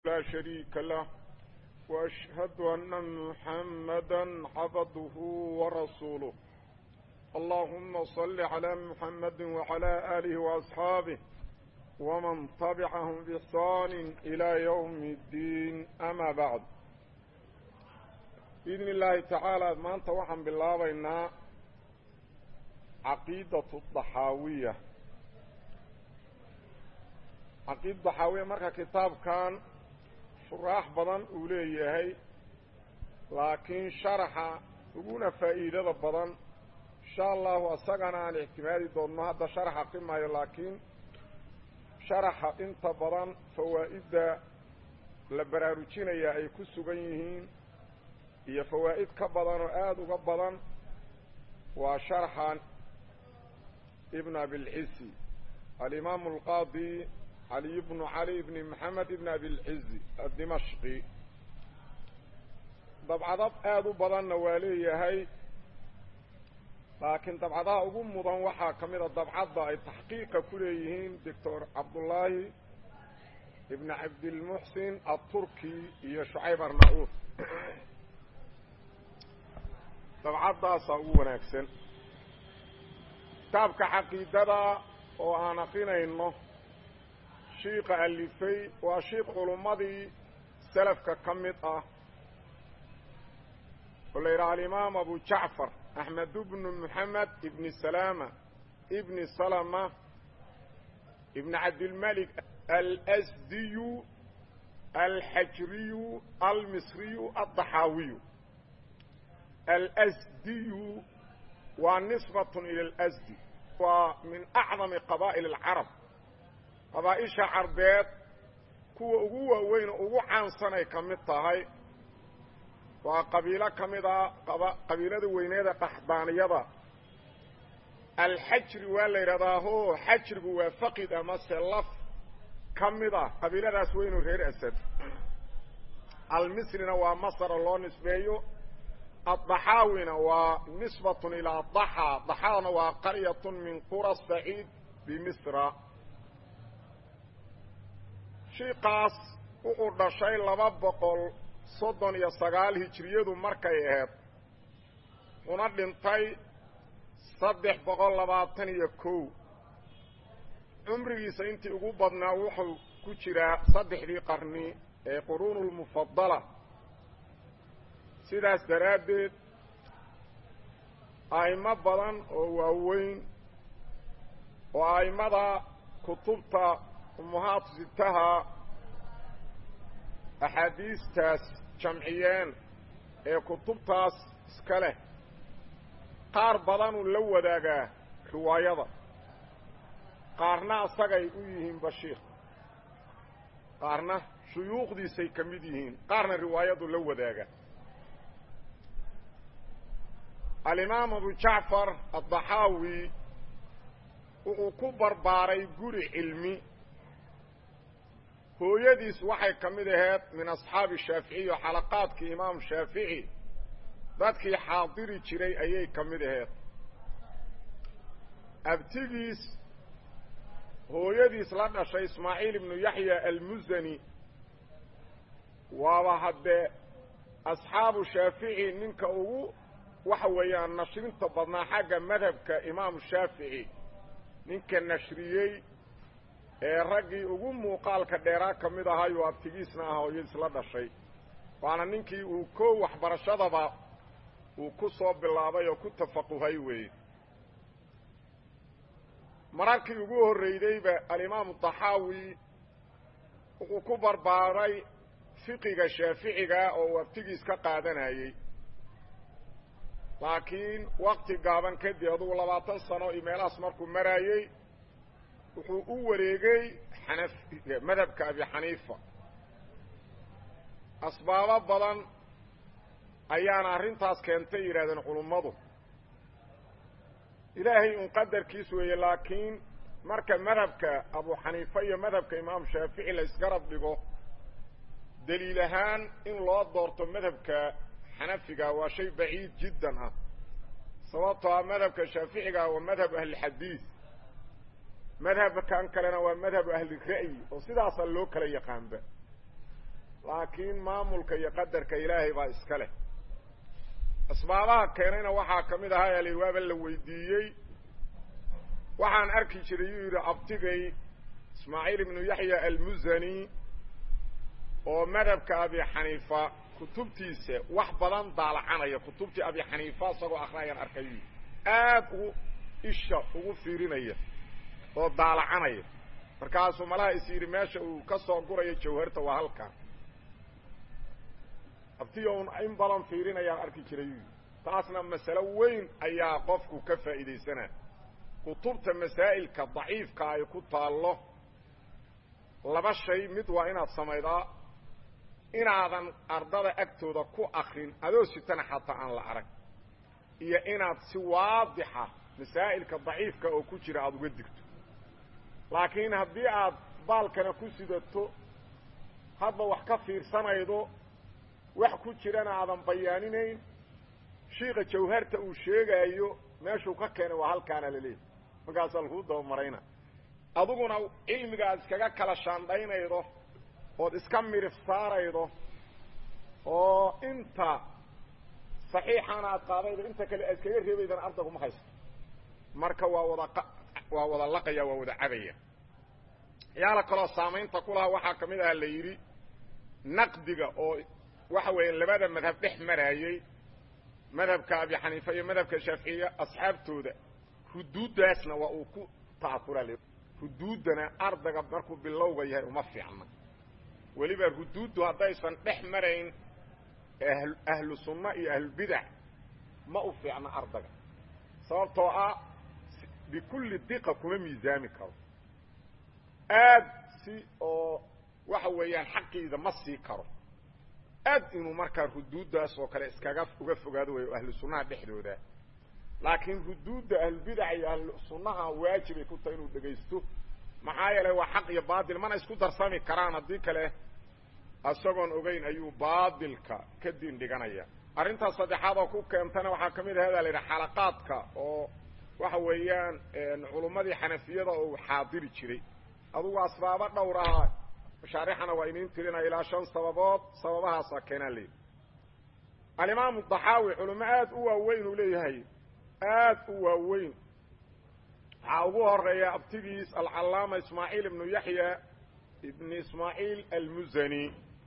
لا شريك له وأشهد أن محمدا عبده ورسوله اللهم صل على محمد وعلى آله وأصحابه ومن طبعهم بإحسان إلى يوم الدين أما بعد بإذن الله تعالى ما أنت وحن بالله بينا عقيدة الضحاوية عقيدة الضحاوية مركا كتاب كان شراح بدن أوليه لكن شرح وقونا فائدة بدن إن شاء الله أساقنا عن احتمالي دون هذا شرح قمة لكن sharaxa inta badan fawaa'idda la baraarujinaya ay ku sugan yihiin iyo fawaa'id ka badan oo aada uga badan waa sharxan ibn abilcizi alimaamu alqaadi caliy bnu cali bni maxamed ibn abilcizi addimashqi dabcadad aada u badanna waa leeyahay laakiin dabcadaha ugu mudan waxaa ka mid a dabcadda ay taxqiiqa ku leeyihiin doctor cabdullaahi ibn cabdilmuxsin aturki iyo shucayb arna-uud dabcaddaasaa ugu wanaagsan kitaabka caqiidada oo aan aqrinayno shiika alifay waa shiik culummadii salafka ka mid ah oo la yidhaha alimaam abu jacfar أحمد بن محمد بن سلامة ابن سلمة ابن عبد الملك الأسدي الحجري المصري الضحاوي الأسدي ونسبة إلى الأسدي ومن أعظم قبائل العرب قبائل عربيات كوا أقوى وين أقوى عن سنة كمتها waa qabiilo ka mid a qabiilada weyneeda qaxdaaniyada alxajri waa la yidhahdaa ho xajrigu waa faqid amase laf ka mid a qabiiladaas weynu reer asad almisrina waa masra loo nisbeeyo addaxaawina waa nisbatun ilaa daxa daxaana waa qaryatun min qura saciid bimisra shiikaas wuxuu dhashay laba boqol soddon iyo sagaal hijiriyadu markay ahayd una dhintay saddex boqol labaatan iyo kow cumrigiisa intii ugu badnaa wuxuu ku jiraa saddexdii qarni ee quruunulmufadala sidaas daraaddeed a'imo badan oo waaweyn oo a'immada kutubta ummahaatu sitaha axaadiistaas jamciyeen ee kutubtaas iska leh qaar badanuu la wadaagaa riwaayada qaarna asagay u yihiin bashiir qaarna shuyuukhdiisay ka mid yihiin qaarna riwaayadu la wadaaga alimaam abu jacfar addaxaawi wuxuu ku barbaaray guri cilmi hooyadiis waxay ka mid ahayd min asxaabi shaaficiy oo xalaqaadkii imaam shaafici dadkii xaadiri jiray ayay ka mid ahayd abtigiis hooyadiis la dhashay ismaaciil ibnu yaxya almusani waaba haddee asxaabu shaafici ninka ugu waxa weeyaan nashrinta badnaa xagga madhabka imaamu shaafici ninka nashriyey ee raggii ugu muuqaalka dheeraa ka mid ahayoo abtigiisna ah hooyadiis la dhashay waana ninkii uu koo waxbarashadaba uu ku soo bilaabay oo ku tafaquhay weeye mararkii ugu horreydayba alimaamu daxaawi wuxuu ku barbaaray fiqiga shaaficiga oo uu abtigiis ka qaadanayey laakiin wakti gaaban kadib adugu labaatan sano iyo meelahaas markuu maraayey wuxuu u wareegay xanaf madhabka abi xaniifa asbaabo badan ayaana arrintaas keentay yidhahdeen culummadu ilaahay un qadarkiis weeye laakiin marka madhabka abu xaniifa iyo madhabka imaam shaafici la isgarab dhigo daliil ahaan in loo doorto madhabka xanafiga waa shay baciid jiddan ah sababtoo ah madhabka shaaficiga waa madhab ahlixadiid madhabkan kalena waa madhabu ahli ra'yi oo sidaasaa loo kala yaqaanba laakiin maamulka iyo qadarka ilaahay baa iska leh asbaabaha keenayna waxaa ka mid ahaa ali waaba la weydiiyey waxaan arki jiray yuu yidhi abtigay ismaaciil ibnu yaxya almuzani oo madhabka abi xaniifa kutubtiisa wax badan daalacanaya kutubtii abi xaniifa isagoo akrinayaan arkayu aad ugu isha ugu fiirinaya oo daalacanaya markaasuu malaha is yidhi meesha uu ka soo gurayo jawharta waa halkan abtiga un in badan fiirinayaan arki jiray taasna masalo weyn ayaa qofku ka faa'iidaysanaa kutubta masaa'ilka daciifka ay ku taallo laba shay mid waa inaad samaydaa inaadan ardada agtooda ku akrin adoo sitana xataa aan la arag iyo inaad si waadixa masaa'ilka daciifka oo ku jira aada uga digto laakiin haddii aad baalkana ku sidato hadba wax ka fiirsanaydo wax ku jirana aadan bayaaninayn shiika jawharta uu sheegaayo meeshuu ka keenay waa halkaana laleeyahy markaasaa lakuu dabamarayna adiguna cilmiga aad iskaga kala shaandhaynaydo ood iska mirif saaraydo oo inta saxiixaana aad qaadaydo inta kale aad iskaga reebaydana ardaguma haysto marka waa wada waa wada laqaya waa wada cabaya yaala kaloo saamaynta ku lahaa waxaa ka mid aha la yidhi naqdiga oo waxa weeye labada madhab dhex maraayey madhabka abi xaniifa iyo madhabka shaaficiya asxaabtooda huduuddaasna waa uu ku ta'afura le huduuddana ardayga markuu bilowga yahay uma fiicna weliba huduuddu haddaysan dhex marayn ahlu sunna iyo ahlubidac ma u fiicna ardayga sababtoo ah bikulli diqa kuma miisaami karo aad si oo waxa weeyaan xaqiida ma sii karo aad inuu markaa ruduuddaas oo kale iskaga uga fogaado wayo ahlu sunnaha dhexdooda laakiin ruduudda ahlubidaca iyo ahlu sunnaha waajibay ku tahay inuu dhegaysto maxaa yeelay waa xaq iyo baatil mana isku darsami karaan haddii kale isagoon ogeyn ayuu baatilka ka diin dhiganaya arrintaas saddexaad oo ku keentana waxaa ka mid ah hada la yidhaha xalaqaadka oo waxa weeyaan culummadii xanafiyada oo uu xaadiri jiray adugu asbaabo dhowr aha mashaarixana waa iniin tirinaya ilaa shan sababood sababahaasa keenaa leeyahy alimaamu daxaawi culimo aad u waaweyn uu leeyahay aad u waaweyn waxaa ugu horeeya abtigiis alcallaama ismaaciil ibnu yaxya ibn ismaaciil almuzani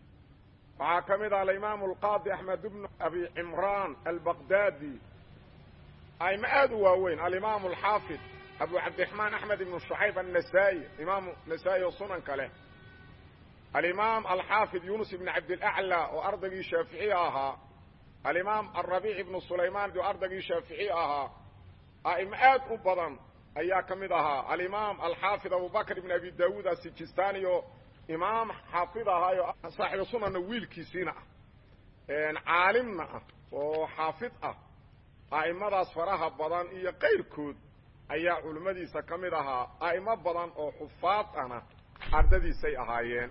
waxaa ka mid ah alimaamu alqaadi axmed ibnu abi cimraan albaqdaadi aimo aad u waaweyn alimaamu alxaafid abu cabdiraxmaan axmed ibnu shucayb annasaa'i imaamu nasaa-i oo sunanka leh alimaam alxaafid yunus ibn cabdilaclى oo ardaygii shaaficiy ahaa alimaam alrabiic ibnu sulaymaan oo ardaygii shaaficiy ahaa a'imo aad u badan ayaa ka mid ahaa alimaam alxaafid abubakr ibn abi daawuud asijistani oo imaam xaafid ahaayo saaxibu sunanna wiilkiisiina ah caalimna ah oo xaafid ah a'imadaas faraha badan iyo qayrkood ayaa culimmadiisa ka mid ahaa a'imo badan oo xufaad ahna ardadiisay ahaayeen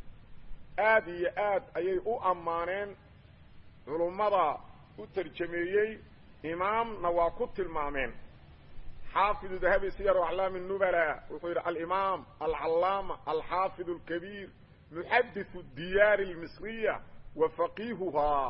aad iyo aad ayay u ammaaneen culummada u tarjameeyey imaamna waa ku tilmaameen xaafidu dahabi siyar aclaami nubala wuxuu yidhi alimaam alcallaama alxaafid alkabiir muxadiثu diyaari اlmisriya wa faqiihuhaa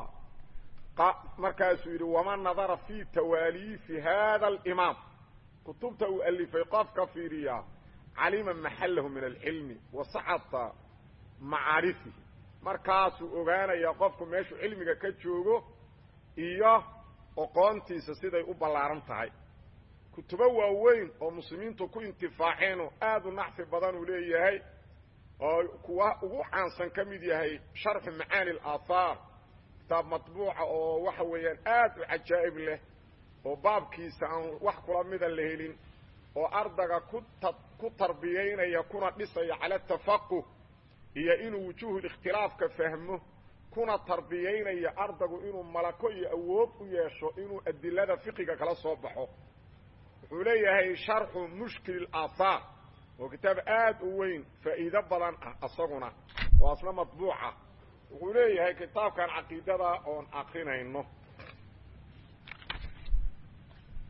markaasuu yidhi waman nadara fi tawaaliifi hada alimaam kutubta uu alifay qofka fiiriyaa calima maxalahu min alcilmi wa sacata macaarifihi markaasuu ogaanayaa qofku meeshuu cilmiga ka joogo iyo oqoontiisa siday u ballaaran tahay kutubo waaweyn oo muslimiintu ku intifaaceenoo aad u nacfi badan uu leeyahay oo kuwa ugu caansan ka mid yahay sharxu macaani alaahaar kitaab matbuuca oo waxa weeyaan aad u cajaa'ib leh oo baabkiisa aan wax kula mida la helin oo ardaga ku ta ku tarbiyaynaya kuna dhisaya cala tafaquh iyo inuu wujuuhul ikhtilaafka fahmo kuna tarbiyaynaya ardagu inuu malako iyo awood u yeesho inuu adilada fiqiga kala soo baxo wuxuu leeyahay sharxu mushkil alaahaar oo kitaab aad u weyn faa'iido badan ah asaguna oo asna matbuuca wuxuu leeyahay kitaabkan caqiidada oon akrinayno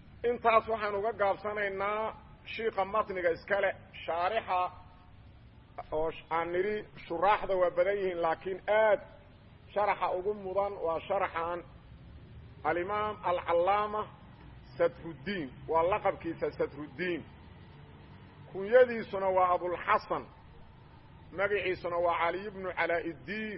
intaas waxaan uga gaabsanaynaa shiika matniga iskale shaarixa oo aan nidhi shuraaxda waa badan yihiin laakiin aad sharaxa ugu mudan waa sharaxan alimaam alcallaama sadruddiin waa laqabkiisa sadruddiin kunyadiisuna waa abulxasan magaciisuna waa caliy bnu calaaiddiin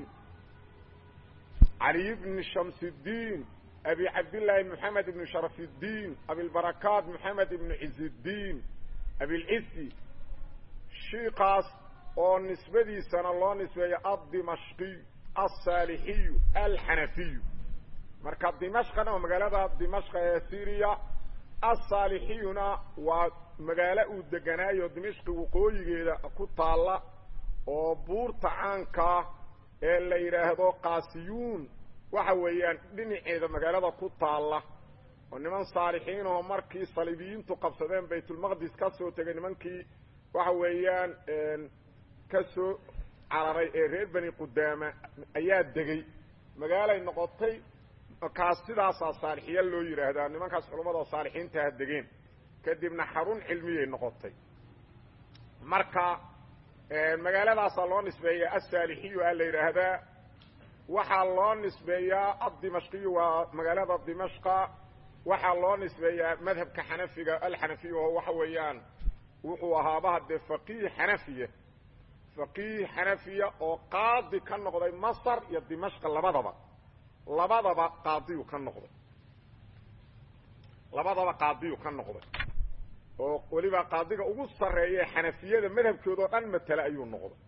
caliy bni shamsiddiin abi cabdillaahi moxamed ibni sharafiddiin abilbarakaat moxamed ibni ciziddiin abilcisi shiikaas oo nisbadiisana loo nisbeeyo addimashqiy alsaalixiyu alxanafiyu marka dimashqana waa magaalada dimashqa ee syriya alsaalixiyuna waa magaalo uu deganaayo dimashqi waqooyigeeda ku taalla oo buurta caankaa ee la yidhaahdo qaasiyuun waxa weeyaan dhinaceeda magaalada ku taalla oo niman saalixiinahoo markii saliibiyiintu qabsadeen baytulmaqdis ka soo tegay nimankii waxa weeyaan ka soo cararay ee reer bani qudaama ayaa degay magaalay noqotay kaas sidaasaa saalixiya loo yidhaahdaa nimankaas culammada saalixiintaha degeen kadibna xarun cilmiyay noqotay marka magaaladaasaa loo nisbeeyaa asaalixiyu a la yidhaahdaa waxaa loo nisbeeyaa addimashqiyu waa magaalada dimashqa waxaa loo nisbeeyaa madhabka xanafiga alxanafiya oo waxa weeyaan wuxuu ahaabaha dee faqiih xanafiya faqiih xanafiya oo qaadi ka noqday masar iyo dimashqa labadaba labadaba qaadiyu ka noqday labadaba qaadiyu ka noqday oo weliba qaadiga ugu sarreeya xanafiyada madhabkooda oo dhan matela ayuu noqday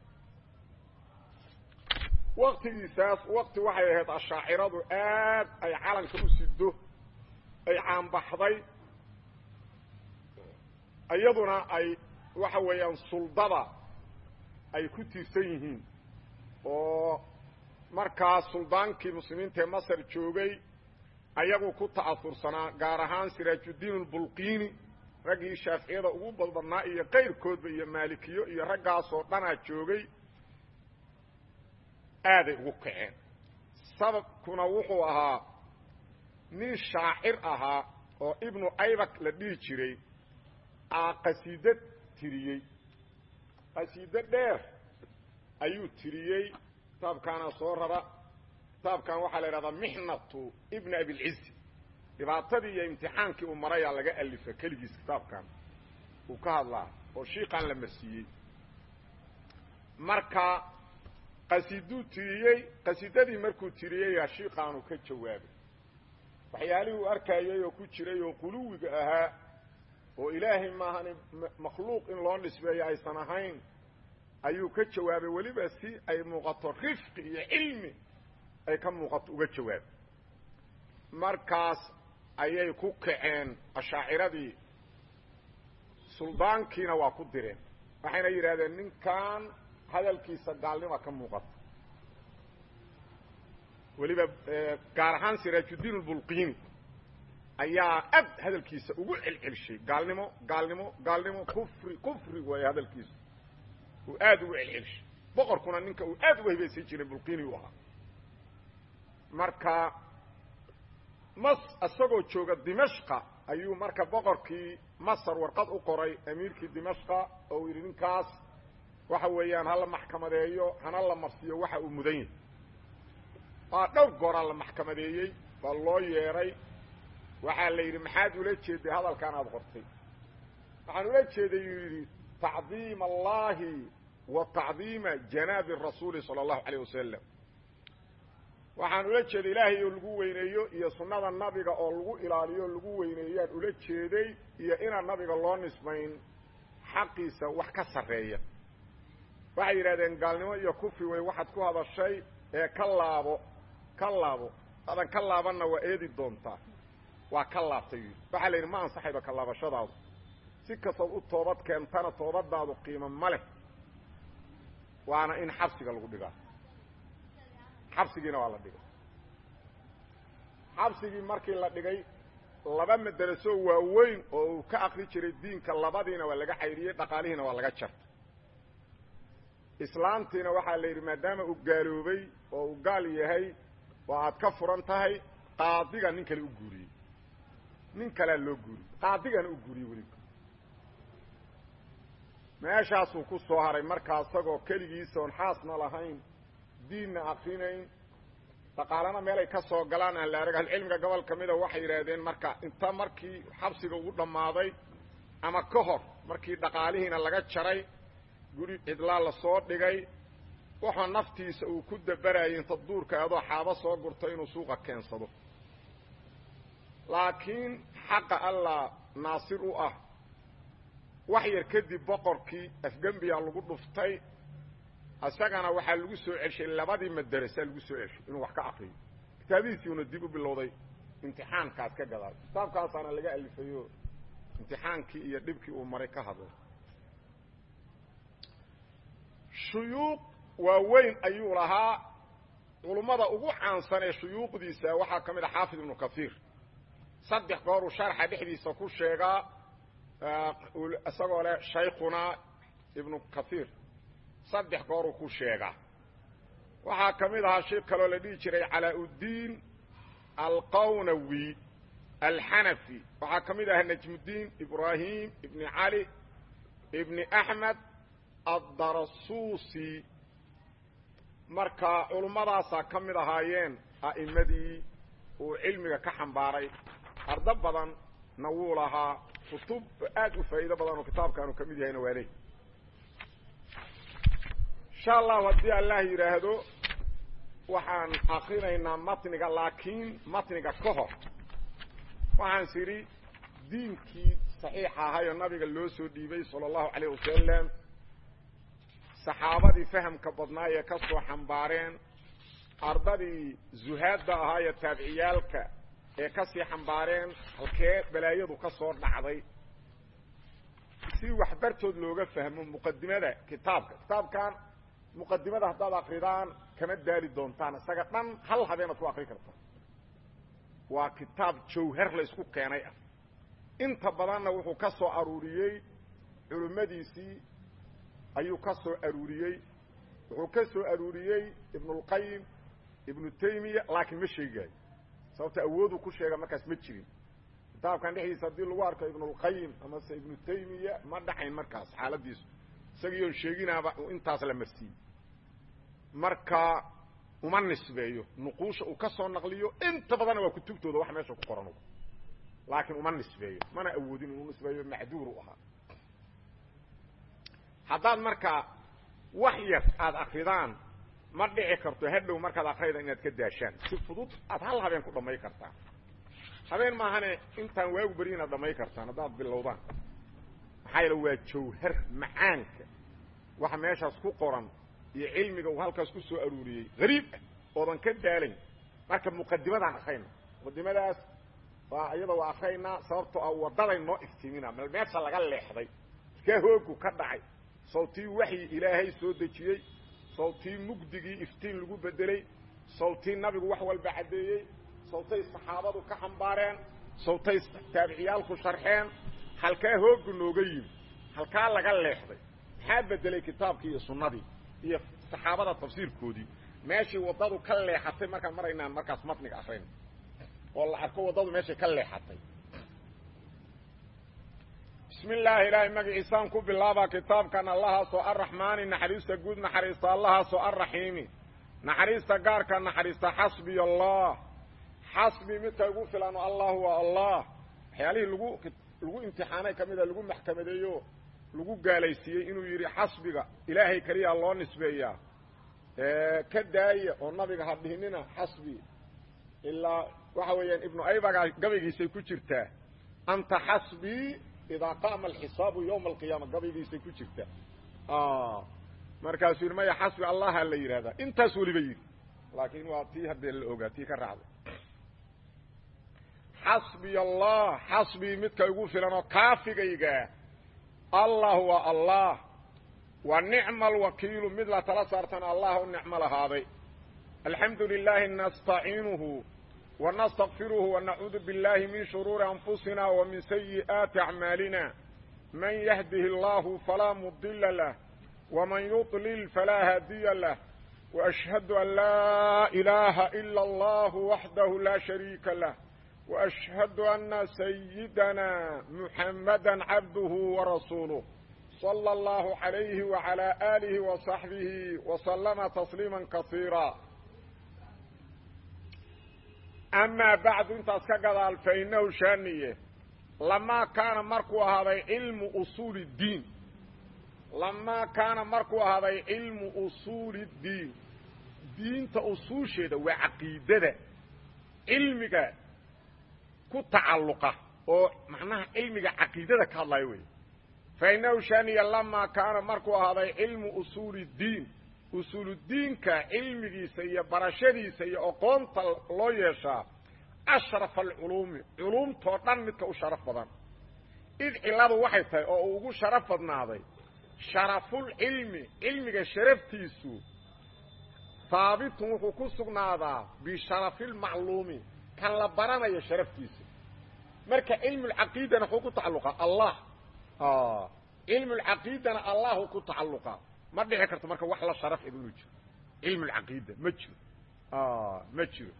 waktigiisaas wakti waxay ahayd ashaaciradu aad ay calanka u sido ay caanbaxday iyaduna ay waxa weeyaan suldada ay ku tiirsan yihiin oo markaas suldaankii muslimiinta ee masar joogay ayagu ku ta'aursanaa gaar ahaan siraajuddiin albulqiini raggii shaaficiyada ugu badbadnaa iyo kayrkoodba iyo maalikiyo iyo raggaasoo dhanaa joogay aaday ugu kaceen sababkuna wuxuu ahaa nin shaacir ahaa oo ibnu aybak la dhihi jiray aa qasiido tiriyey qasiido dheer ayuu tiriyey kitaabkaana soo raba kitaabkan waxaa la idhahdaa mixnatu ibni abilcizi dhibaatadii iyo imtixaankii uu marayaa laga alifa keligiis kitaabkan uu ka hadlaa oo shiiqan la marsiiyey marka qasiiduu tiriyey qasiidadii markuu tiriyeyaa shiiqaanu ka jawaabay waxyaalihii uu arkayay oo ku jiray oo quluwiga ahaa oo ilaahay maahani makhluuq in loo nisbeeyo aysan ahayn ayuu ka jawaabay weliba si ay muuqato rifqi iyo cilmi ay ka muuqato uga jawaabay markaas ayay ku kaceen ashaaciradii suldaankiina waa ku direen waxayna yidhahdeen ninkan hadalkiisa gaalnima ka muuqata weliba gaar ahaan siraajuddiin albulqiini ayaa ad hadalkiisa ugu celcelshay gaalnimo gaalnimo gaalnimo kufri kufri waay hadalkiisu uu aada ugu celcelshay boqorkuna ninka uu aad uga hibaysan jiray bulqiini u ahaa marka mas isagoo jooga dimashqa ayuu marka boqorkii masar warqad u qoray amiirkii dimashqa oo uu yidhi ninkaas waxa weeyaan hala maxkamadeeyo hana la marsiiyo waxa uu mudan yahay waa dhowr gooraa la maxkamadeeyey baa loo yeedhay waxaa la yidhi maxaad ula jeeday hadalkan aada qortay waxaan ula jeeday yuu yidhi tacdiima allahi wa tacdiima janaabi rasuuli sala allahu calayh wasalam waxaan ula jeeday ilaahay oo lagu weyneeyo iyo sunnada nabiga oo lagu ilaaliyo o lagu weyneeyaan ula jeeday iyo inaan nabiga loo nisbayn xaqiisa wax ka sarreeya waxay yidhahdeen gaalnimo iyo kufri wey waxaad ku hadashay ee ka laabo ka laabo hadan ka laabanna waa eedi doontaa waa ka laabtay yidhi waxaa la yidhi ma ansaxayba ka laabashadaadu si kastood u toobad keentana toobadaadu qiimo ma leh waana in xabsiga lagu dhigaa xabsigiina waa la dhigay xabsigii markii la dhigay laba madaraso waaweyn oo uu ka akri jiray diinka labadiina waa laga cayriyey dhaqaalihiina waa laga jartay islaamtiina waxaa la yidhi maadaama uu gaaloobay oo uu gaal yahay oo aad ka furan tahay qaadiga nin kale u guuriyey nin kalea loo guuriyey qaadigana u guuriyey weliba meeshaasuu ku soo haray markaa isagoo keligiisa oon xaasna lahayn diinna akrinayn dhaqaalana meelay ka soo galaan aan la arag ahlucilmiga gobol ka mida waxay yidhaahdeen marka inta markii xabsiga ugu dhammaaday ama ka hor markii dhaqaalihiina laga jaray guri cidlaa la soo dhigay waxaa naftiisa uu ku dabarayay inta duurka adoo xaabo soo gurto inuu suuqa keensado laakiin xaqa allah naasir u ah wax yar kadib boqorkii afgembiyaa lagu dhuftay isagana waxaa lagu soo celshay labadii madarasaa lagu soo celshay inuu wax ka akriyo kitaabihiisiuna dib u bilowday imtixaankaas ka gadaal kitaabkaasaana laga alifayo imtixaankii iyo dhibkii uu maray ka hadlay shuyuuq waaweyn ayuu lahaa culummada ugu caansan ee shuyuuqdiisa waxaa ka mid a xaafid ibnu kaiir saddex gooruu sharxa dhexdiisa ku sheegaa isagoo leh shaykhunaa ibnu kaiir saddex gooruu ku sheegaa waxaa ka mid ahaa sheekh kaloo la dhihi jiray calaa-uddiin alqawnawi alxanafi waxaa ka mid ahaa najmuddiin ibraahim ibni cali ibni axmed addarasuusi marka culummadaasaa ka mid ahaayeen a'immadii uu cilmiga ka xambaaray ardo badanna wuu lahaa kutub aad u faa'iido badan oo kitaabkaanu ka mid yahayna waa leey insha allahu haddii allah yidhaahdo waxaan akrinaynaa matniga laakiin matniga ka hor waxaan is idhi diinkii saxiixa ahayoo nabiga loo soo dhiibay sala allahu calayh wasalam saxaabadii fahamka badnaay ee ka soo xambaareen ardadii zuhaadda ahaayee taabiciyaalka ee ka sii xambaareen halkee balaayadu ka soo dhacday si waxbartood looga fahmo muqadimada kitaabka kitaabkan muqadimada haddaad akridaan kama daali doontaan isaga dhan hal habeenaad ku akri kartaa waa kitaab jawhar la isku keenay ah inta badanna wuxuu ka soo aruuriyey culimmadiisii ayuu ka soo aruuriyey wuxuu ka soo aruuriyey ibnulqayim ibnu taymiya laakiin ma sheegaayo sababta awooduu ku sheega markaas ma jirin kitaabkan dhexdiisa haddii lagu arko ibnulqayim amase ibnu taymiya ma dhaxayn markaas xaaladiisu isagiiyoon sheeginaaba intaas la marsiiyey marka uma nisbeeyo nuquusha uu ka soo naqliyo inta badanna waa kutubtooda wax meesha ku qoran laakiin uma nisbeeyo mana awoodin inuu nisbeeyo macduur u ahaa haddaad markaa wax yar aada akridaan ma dhici karto hadhow markaad akrayda inaad ka daashaan si fudud aad hal habeen ku dhamay kartaan habeen maahane intaan waagu beri inaad dhamay kartaan haddaad bilowdaan maxaa yeele waa jawhar macaanka waxa meeshaas ku qoran iyo cilmiga uu halkaas ku soo aruuriyey hariib ah oodan ka daalayn marka muqadimadaan akrayna muqadimadaas waa iyada waa akraynaa sababtoo ah waddaday noo iftiimina meel meesha laga leexday iska hoogu ka dhacay sawtii waxyi ilaahay soo dejiyey sawtii mugdigii iftiin lagu bedelay sawtii nabigu wax walba caddeeyey sawtay saxaabadu ka xambaareen sawtay taabiciyaalku sharxeen halkaa hoogu nooga yimi halkaa laga leexday maxaa bedelay kitaabkii iyo sunnadii iyo saxaabada tafsiirkoodii meeshii waddadu ka leexatay markaan maraynaan markaas matniga akrayna oo la arko waddadu meeshay ka leexatay bismi illaahi ilaahay magaciisaan ku bilaabaa kitaabkan allahaasoo arraxmaani naxariista guud naxariista allahaasoo arraxiimi naxariista gaarka naxariista xasbiy allah xasbi midka igu filano allahu waa allah waxyaalihii lagu lagu imtixaanay ka mida lagu maxkamadeeyo lagu gaalaysiiyey inuu yidhi xasbiga ilaahay keliyaa loo nisbeeyaa ka daaya oo nabiga ha dhihinina xasbi ilaa waxa weeyaan ibnu aybaga gabaygiisay ku jirtaa anta xasbii idaa qaama alxisaabu yowma alqiyaama gabaygiisay ku jirtaa markaasuu yidhi maya xasbi allaha la yidhahdaa intaas weliba yidhi laakiin waa tii haddee la ogaa tii ka raacday xasbiy allah xasbii midka igu filan oo kaafigayga allah waa allah wa nicma alwakiilu mid la tala saartana allah u nicmo lahaaday alxamdu lilaahi nastaciinuhu wanastakfiruhu wanacuudu biاllahi min shuruuri anfusina wa min sayi'aati acmaalina man yahdihi allahu falaa mudila lah wman yuطlil falaa haadiya lah وأشhهad an laa إilaaha إilا اllah waxdah laa شhariika lah وأشhهad أna سyidana محamada cabduه وrasuuluه صلى الله عليه وعلى آله وصحبه وسلم تسليما كثيرا أما بعد انت اسكقضال فإنه شانية لما كان مركو هذا علم أصول الدين لما كان مركو هذا علم أصول الدين diinta usuusheeda waa caqiidada cilmiga ku tacalluqa oo macnaha cilmiga caqiidada ka hadlayo wey fa innahu shaniya lamaa kaana markuu ahaaday cilmu usuuli ddiin usuuludiinka cilmigiisa iyo barashadiisa iyo aqoonta loo yeeshaa ashrafa alculuumi culuumtoo dhan midka u sharaf badan id cilladu waxay tahay oo uu ugu sharaf badnaaday sharafulcilmi cilmiga sharaftiisu haabitun wuxuu ku sugnaadaa bisharafilmacluumi kan la baranayo sharaftiisa marka cilmulcaqiidana wuxuu ku tacalluqaa allah cilmulcaqiidana allahu ku tacalluqaa ma dhici karto marka wax la sharaf ed inuu jiro cilmulcaqiida ma jiro ma jiro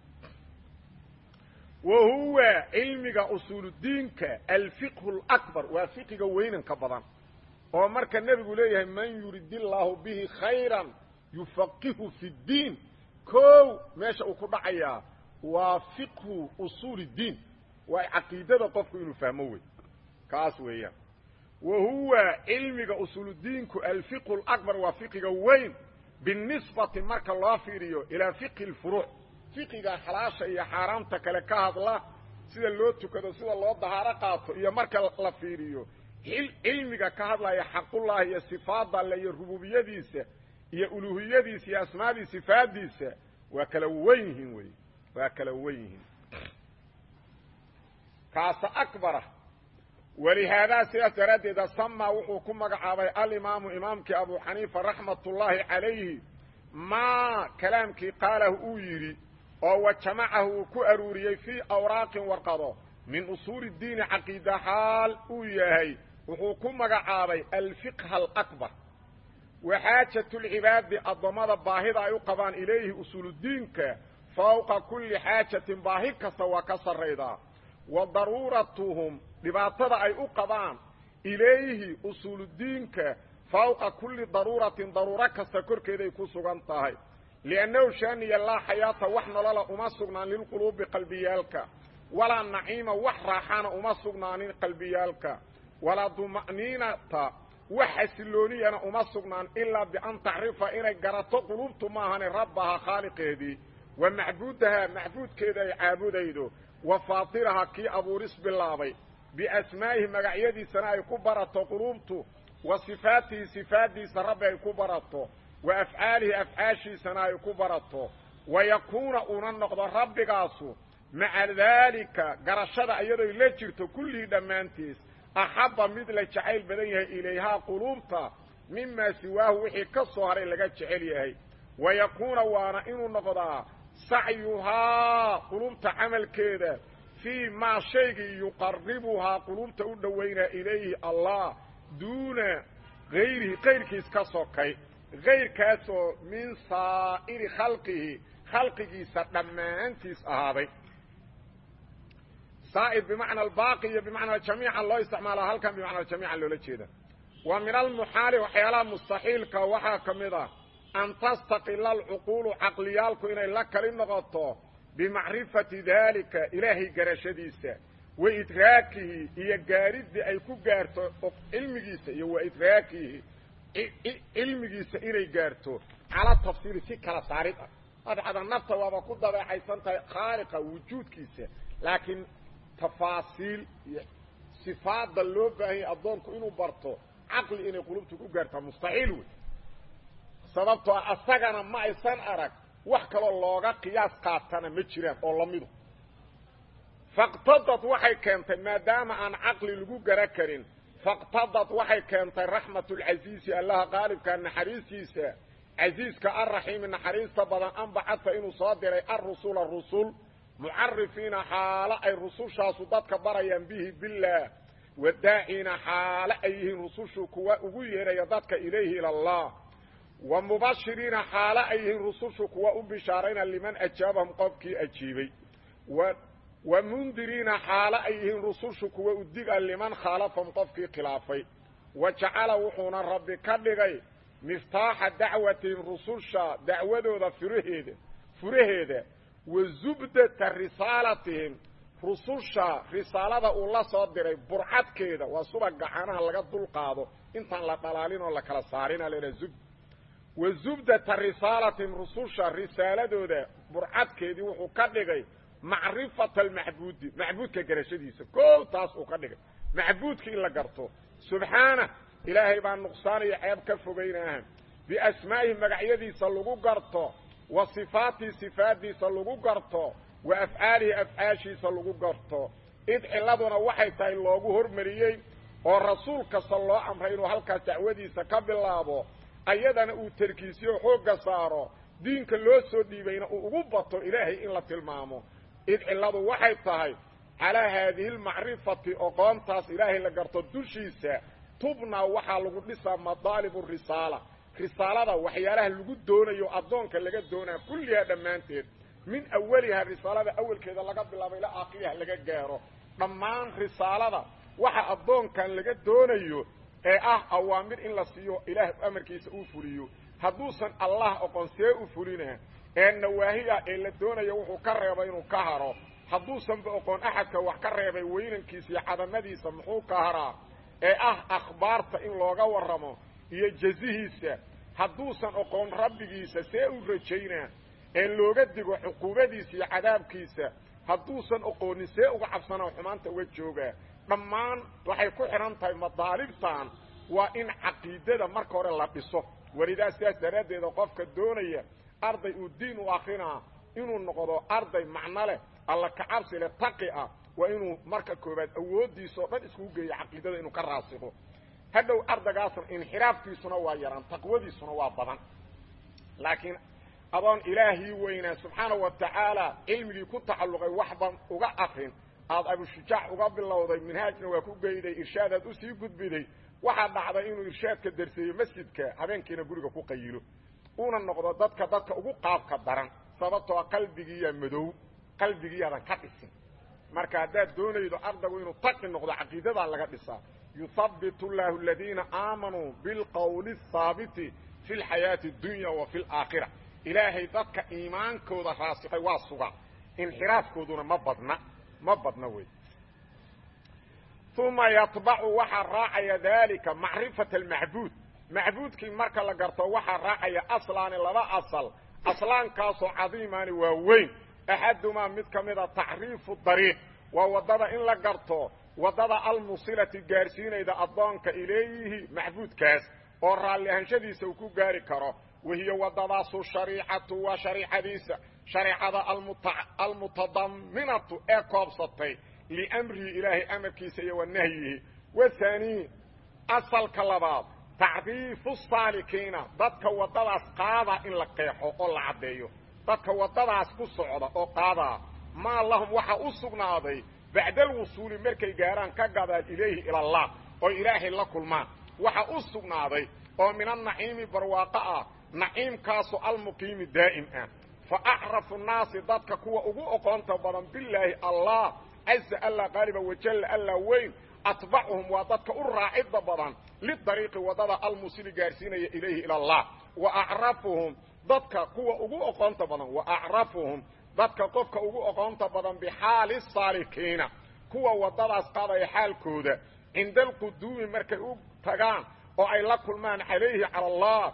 wa huwa cilmiga usuuludiinka alfiqhu lakbar waa fiqiga weynanka badan oo marka nebigu leeyahay man yurid illaahu bihi khayran yufaqihu fi ddiin kow meesha uu ku dhacayaa waa fiqhu usuul اddiin waa caqiidada qofku inuu fahmo wey kaas weeyaan wa huwa cilmiga usuuludiinku alfiqhu اlakbar waa fiqiga weyn binisbati marka loo fiiriyo ilaa fiqhi اlfuruuc fiqiga xalaasha iyo xaaraamta kale ka hadla sida loo tukado sida loo dahaaro qaato iyo marka la fiiriyo cilmiga ka hadlaya xaqullahi iyo sifaada alle iyo rububiyadiisa iyo uluhiyadiisa iyo asmaadii sifaadiisa waa kala wen yihiin wey waa kala wen yihiin kaasa akbara walihaadaa sidaas daraaddeeda samaa wuxuu ku magacaabay alimaamu imaamkii abu xaniifa raxmat ullaahi calayhi maa kalaamkii qaalahu uu yidhi oo wa jamacahu uu ku aruuriyey fii awraaqin warqado min usuuli diini caqiida xaal uu yahay wuxuu ku magacaabay alfiqha alakbar waxaajatulcibaadi addoommada baahida ay u qabaan ilayhi usuuludiinka fawqa kulli xaajatin baahi kasta waa ka sarraydaa wa daruuratuhum dhibaatada ay u qabaan ilayhi usuuludiinka fawqa kulli daruuratin daruuro kasta korkeeday ku sugan tahay liannahu shaaniya laa xayaata wax nolola uma sugnaan lilquluubi qalbiyaalka walaa naciima wax raaxaana uma sugnaanin qalbiyaalka walaa duma'niinata wax xasilooniyana uma sugnaan ilaa bian tacrifa inay garato qulubtu maahane rabbaha khaaliqeedii wa macbuudahaa macbuudkeeda ay caabudaydo wa faatiraha kii abuuris bilaabay biasmaa'ihi magacyadiisana ay ku barato qulubtu wa sifaatihi sifaaddiisa rabbi ay ku barato wa afcaalihi afcaashiisana ay ku barato wa yakuuna uuna noqdo rabbigaasu maca daalika garashada iyadoy la jirto kullihii dhammaantiis axabba mid la jacayl badan yahay ilayhaa quluubta mimaa siwaahu wixii ka soo haray laga jecel yahay wa yakuuna waana inuu noqdaa sacyuhaa quluubta camalkeeda fii maa shaygii yuqaribuhaa quluubta u dhowaynaa ilayhi allah duuna hayrihi kayrkiis ka sokay kayrkaasoo min saa'iri khalqihi khalqigiisa dhammaantiis ahaaday saa'ir bimacna albaaqi iyo bimacna jamiica loo isticmaala halkan bimacna jamiica loola jeeda wa min almuxaali waxyaalaha mustaxiilka waxaa ka mid ah an tastaqila alcuquulu caqliyaalku inay la kali noqoto bimacrifati daalika ilaahay garashadiisa wa idraakihi iyo gaariddii ay ku gaarto cilmigiisa iyo wa idraakihi cilmigiisa inay gaarto cala tafsiili si kala saarid ah adcada nafta waaba ku dabeecaysan tahay khaaliqa wujuudkiisa laakiin tafaasiil iyo sifaadda loo baahanyay addoonku inuu barto caqli inay qulubtu ku gaartaa mustaxiil wey sababtoo ah asagana ma aysan arag wax kaloo looga qiyaas qaatana ma jiraan oo lamidu faqtadad waxay keentay maadaama aan caqli lagu gara karin faqtadad waxay keentay raxmatulcasiisi allaha qaalibka naxariistiisa casiiska alraxiimi naxariista badan anbacadta inuu soo diray alrusula rusul mucarifiina xaalo ay rusushaasu dadka barayaan bihi billaah wadaaciina xaalo ay yihiin rusushu kuwa ugu yeedhaya dadka ilayhi ila allah wa mubashiriina xaalo ay yihiin rusushu kuwa u bishaarayna liman ajaabahum qofkii ajiibay wa mundiriina xaalo ay yihiin rusushu kuwa udiga liman khaalafahum qofkii khilaafay wa jacala wuxuuna rabbi ka dhigay miftaaxa dacwatihim rususha dacwadooda furaheeda furaheeda wa zubdata risaalatihim rususha risaalada uu la soo diray burcadkeeda waa suba gacanaha laga dulqaado intaan la dhalaalin oo la kala saarina leha zubd wa zubdata risaalatihim rususha risaaladooda burcadkeedii wuxuu ka dhigay macrifata almacbuudi macbuudka garashadiisa koow taas uu ka dhigay macbuudka in la garto subxaana ilaahay baa nuqsaanaya ceeb ka fogaynaaha biasmaa'ihi magacyadiisa lagu garto wa sifaatii sifaaddiisa lagu garto wa afcaalihi afcaashiisa lagu garto id ciladuna waxay tahay loogu hormariyey oo rasuul kasta loo amray inuu halkaas dacwadiisa ka bilaabo ayadana uu tarkiisiyo xoogga saaro diinka loo soo dhiibayna uu ugu bato ilaahay in la tilmaamo id cilladu waxay tahay calaa haadihi almacrifati oqoontaas ilaahay la garto dushiisa tubnaa waxaa lagu dhisaa madaalibu risaala risaalada waxyaalaha lagu doonayo addoonka laga doonaa kullihaa dhammaanteed min awaliha risaalada awalkeeda laga bilaabo ilaa aakhiriha laga gaaro dhammaan risaalada waxa addoonkan laga doonayo ee ah awaamir in la siiyo ilaah amarkiisa uu fuliyo hadduusan allah oqon see u fulina ee nawaahi ah ee la doonayo wuxuu ka reebay inuu ka haro hadduusanba oqoon axadka wax ka reebay weynankiisa iyo cadamadiisa muxuu ka haraa ee ah akhbaarta in looga warramo iyo jazihiisa hadduusan oqoon rabbigiisa see u rajaynaa ee looga digo cuquubadiisa iyo cadaabkiisa hadduusan oqoonin see uga cabsanaa xumaanta uga joogaa dhammaan waxay ku xidhan tahay madaalibtan waa in caqiidada marka hore la dhiso welidaa sidaas daraaddeeda qofka doonaya arday uu diin u akrinaa inuu noqdo arday macno leh alla kacabsi leh taqi ah waa inuu marka koobaad awooddiisa oo dhan iskugu geeyo caqiidada inuu ka raasiko hadhow ardaygaasna inxiraafkiisuna waa yaraan taqwadiisuna waa badan laakiin adoon ilaahii weynaa subxaanahu wa tacaala cilmigii ku tacalluqay waxban uga akrin aad abushujaac uga bilowday minhaajna waa ku geyday irshaadaad usii gudbiday waxaa dhacday inuu irshaadka darseeyo masjidka habeenkiina guriga ku qayilo uuna noqdo dadka dadka ugu qaabka daran sababtoo qalbigiiya madow qalbigiyaadan ka dhisin marka haddaad doonaydo ardaygu inuu taqi noqdo caqiidadaa laga dhisaa yuhabbit llaahu aladiina aamanuu bilqowli athaabiti fi lxayaati addunya wa fi alaakhira ilaahay dadka iimaankooda raasiqay waa suga inxiraafkooduna ma badna ma badna wey uma yatbacu waxaa raacaya daalika macrifata almacbuud macbuudkii marka la garto waxaa raacaya aslaani laba asal aslaankaasoo cadiimaani waa weyn axadumaa mid ka mida tacriifu dariiq waa waddada in la garto waddada almusilati gaarsiinayda addoonka ileeyihi macbuudkaas oo raalli ahanshadiisa uu ku gaari karo wahiya waddadaasu shariicatu waa shariicadiisa shareicada almutadaminatu ee koobsatay liamrihi ilaahay amarkiisa iyo wa nahyihi wahaanii asalka labaad tacriifu saalikiina dadka waddadaas qaadaa in la qeexo oo la caddeeyo dadka waddadaas ku socda oo qaadaa maa lahum waxaa u sugnaaday bacda alwusuuli markay gaaraan ka gadaan ilayhi ila allah oo ilaahay la kulmaan waxaa u sugnaaday oo min annaciimi barwaaqo ah naciimkaasoo almuqiimi daa'im ah fa acrafu nnaasi dadka kuwa ugu oqoonta badan bilaahi allah caza alla qaaliba wajalla alla weyn atbacuhum waa dadka u raacidda badan lidariiqi waddada almusili gaarsiinaya ilayhi ila allah wa acrafuhum dadka kuwa ugu oqoonta badan wa acrafuhum dadka qofka ugu oqoonta badan bixaali saalikiina kuwa waddadaas qaadaya xaalkooda cinda alquduumi markay u tagaan oo ay la kulmaan alayhi al allah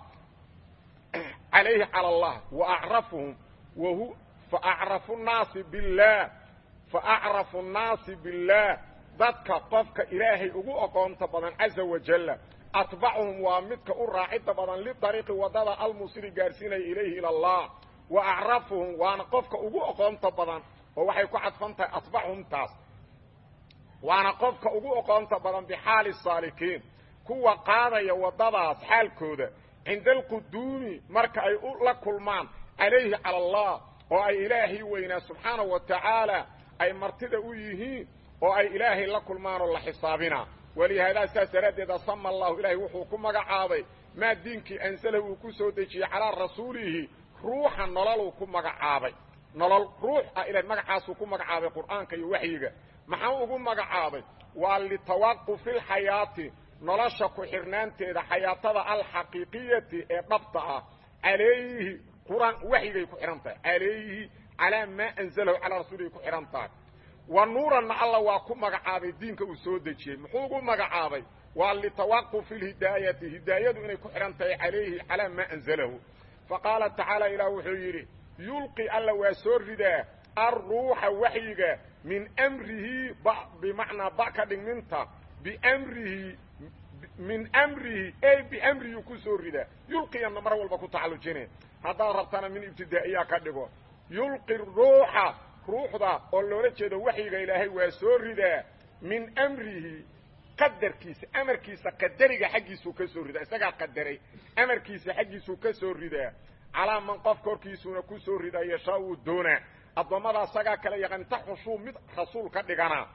calayhi cala allah wa acrafuhum wahu faacrafu nnaasi billaah faacrafu nnaasi billaah dadka qofka ilaahay ugu oqoonta badan caza wajalla atbacuhum waa midka u raacidda badan lidariiqi waddada almusili gaarsiinaya ilayhi ila allah wa acrafuhum waana qofka ugu oqoonta badan oo waxay ku cadfan tahay atbacuhum taas waana qofka ugu oqoonta badan bixaali saalikiin kuwa qaadaya waddadaas xaalkooda cinda alquduumi marka ay la kulmaan calayhi cala allah oo ay ilaahay weynaa subxaanahu wa tacaala ay martida u yihiin oo ay ilaahay la kulmaan oo la xisaabinaa walihaadaa saas daraaddeeda sama allahu ilaahay wuxuu ku magacaabay maa diinkii ansalahu uu ku soo dejiyey calaa rasuulihi ruuxa nololuu ku magacaabay nolol ruux ah ilahay magacaasuu ku magacaabay qur'aanka iyo waxyiga maxaa ugu magacaabay waa litawaqufi lxayaati nolosha ku xirnaanteeda xayaatada alxaqiiqiyati ee dhabta ah calayhi quraan waxyigay ku xidhan tahay calayhi calaa maa anzalahu calaa rasuulihi ku xidhan tahay wa nuuranna alla waa ku magacaabay diinka uu soo dejiyey muxuu ugu magacaabay waa litawaqufi lhidaayati hidaayadu inay ku xidhan tahay calayhi calaa maa anzalahu faqaala tacaala ilaah wuxuu yidhi yulqi alla waa soo ridaa alruuxa waxyiga min mrihi bimacnaa ba ka dhigminta bimrihi min mrihi ey bimrihi ku soo ridaa yulqiyana mar walba ku tacallujine haddaad rabtana min ibtidaa'iya ka dhigo yulqi ruuxa ruuxda oo loola jeedo waxyiga ilaahay waa soo ridaa min mrihi qadarkiisa amarkiisa qadariga xaggiisuu ka soo ridaa isagaa qadaray amarkiisa xaggiisuu ka soo ridaa calaa man qof korkiisuuna ku soo ridaa yashaa uu doonaa addoommada isagaa kale yaqaan inta xushuu mid rasuul ka dhiganaa